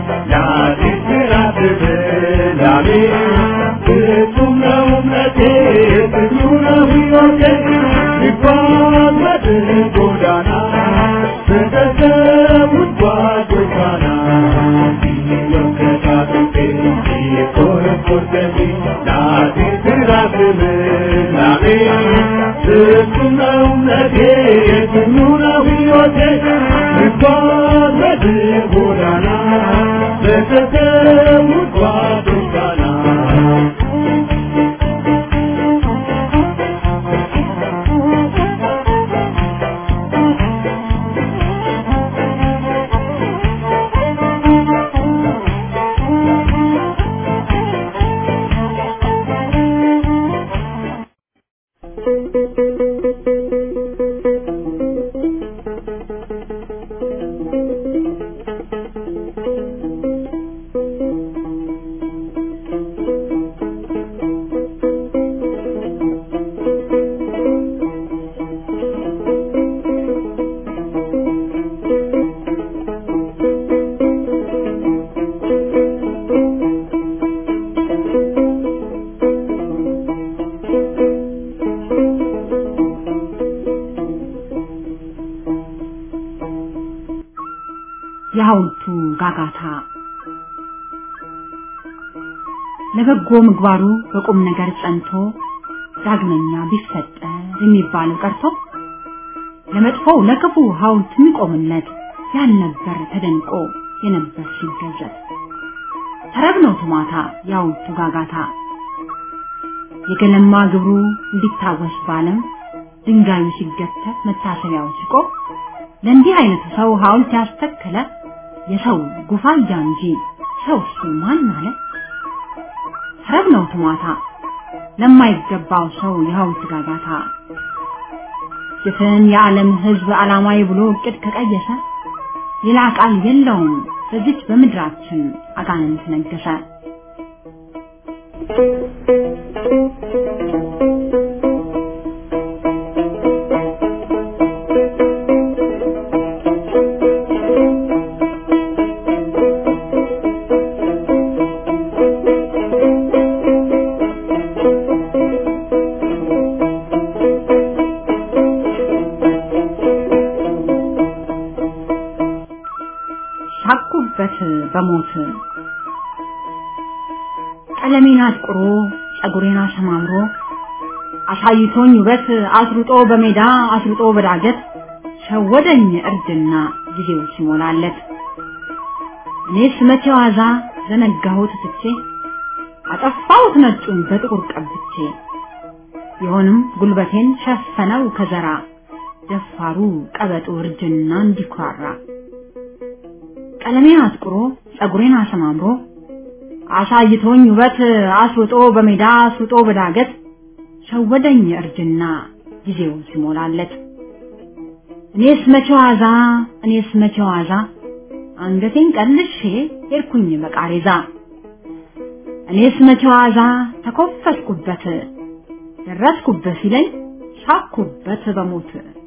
የሐውልቱ ጋጋታ ለበጎ ምግባሩ በቁም ነገር ጸንቶ ዳግመኛ ቢፈጠር የሚባለው ቀርቶ ለመጥፎው ለክፉ ሐውልት የሚቆምለት ያልነበር ተደንቆ የነበር ሲገዘት ተረብ ነው ቱማታ የሐውልቱ ጋጋታ የገለማ ግብሩ እንዲታወስ ባለም ድንጋዩ ሲገተት መታሰቢያው ሲቆም ለእንዲህ አይነቱ ሰው ሐውልት ያስተከለ የሰው ጉፋያ እንጂ ሰው እሱ ማን አለ? ተረብ ነው ትሟታ ለማይገባው ሰው የሐውልት ጋጋታ ጅፍን የዓለም ሕዝብ ዓላማዊ ብሎ እቅድ ከቀየሰ ሌላ ቃል የለውም በዚች በምድራችን አጋንንት ነገሰ። ሳኩበት በሞት ቀለሜን አጥቁሮ ጸጉሬን አሰማምሮ አሳይቶኝ ውበት አስሩጦ በሜዳ አስሩጦ በዳገት ሸወደኝ እርጅና ጊዜው ሲሞላለት እኔስ መቼ ዋዛ ዘነጋሁት ትቼ አጠፋሁት ነጩን በጥቁር ቀብቼ ቢሆንም ጉልበቴን ሸፈነው ከዘራ ደፋሩ ቀበጡ እርጅና እንዲኩራራ ቀለሜን አጥቁሮ ጸጉሬን አሰማምሮ አሳይቶኝ ውበት አስውጦ በሜዳ አስውጦ በዳገት ሸወደኝ እርጅና ጊዜው ሲሞላለት እኔስ መቼ ዋዛ እኔስ መቼ ዋዛ አንገቴን ቀልሼ ሄድኩኝ በቃሬዛ እኔስ መቼ ዋዛ ተኮፈስኩበት ደረስኩበት ሲለኝ ሳኩበት በሞት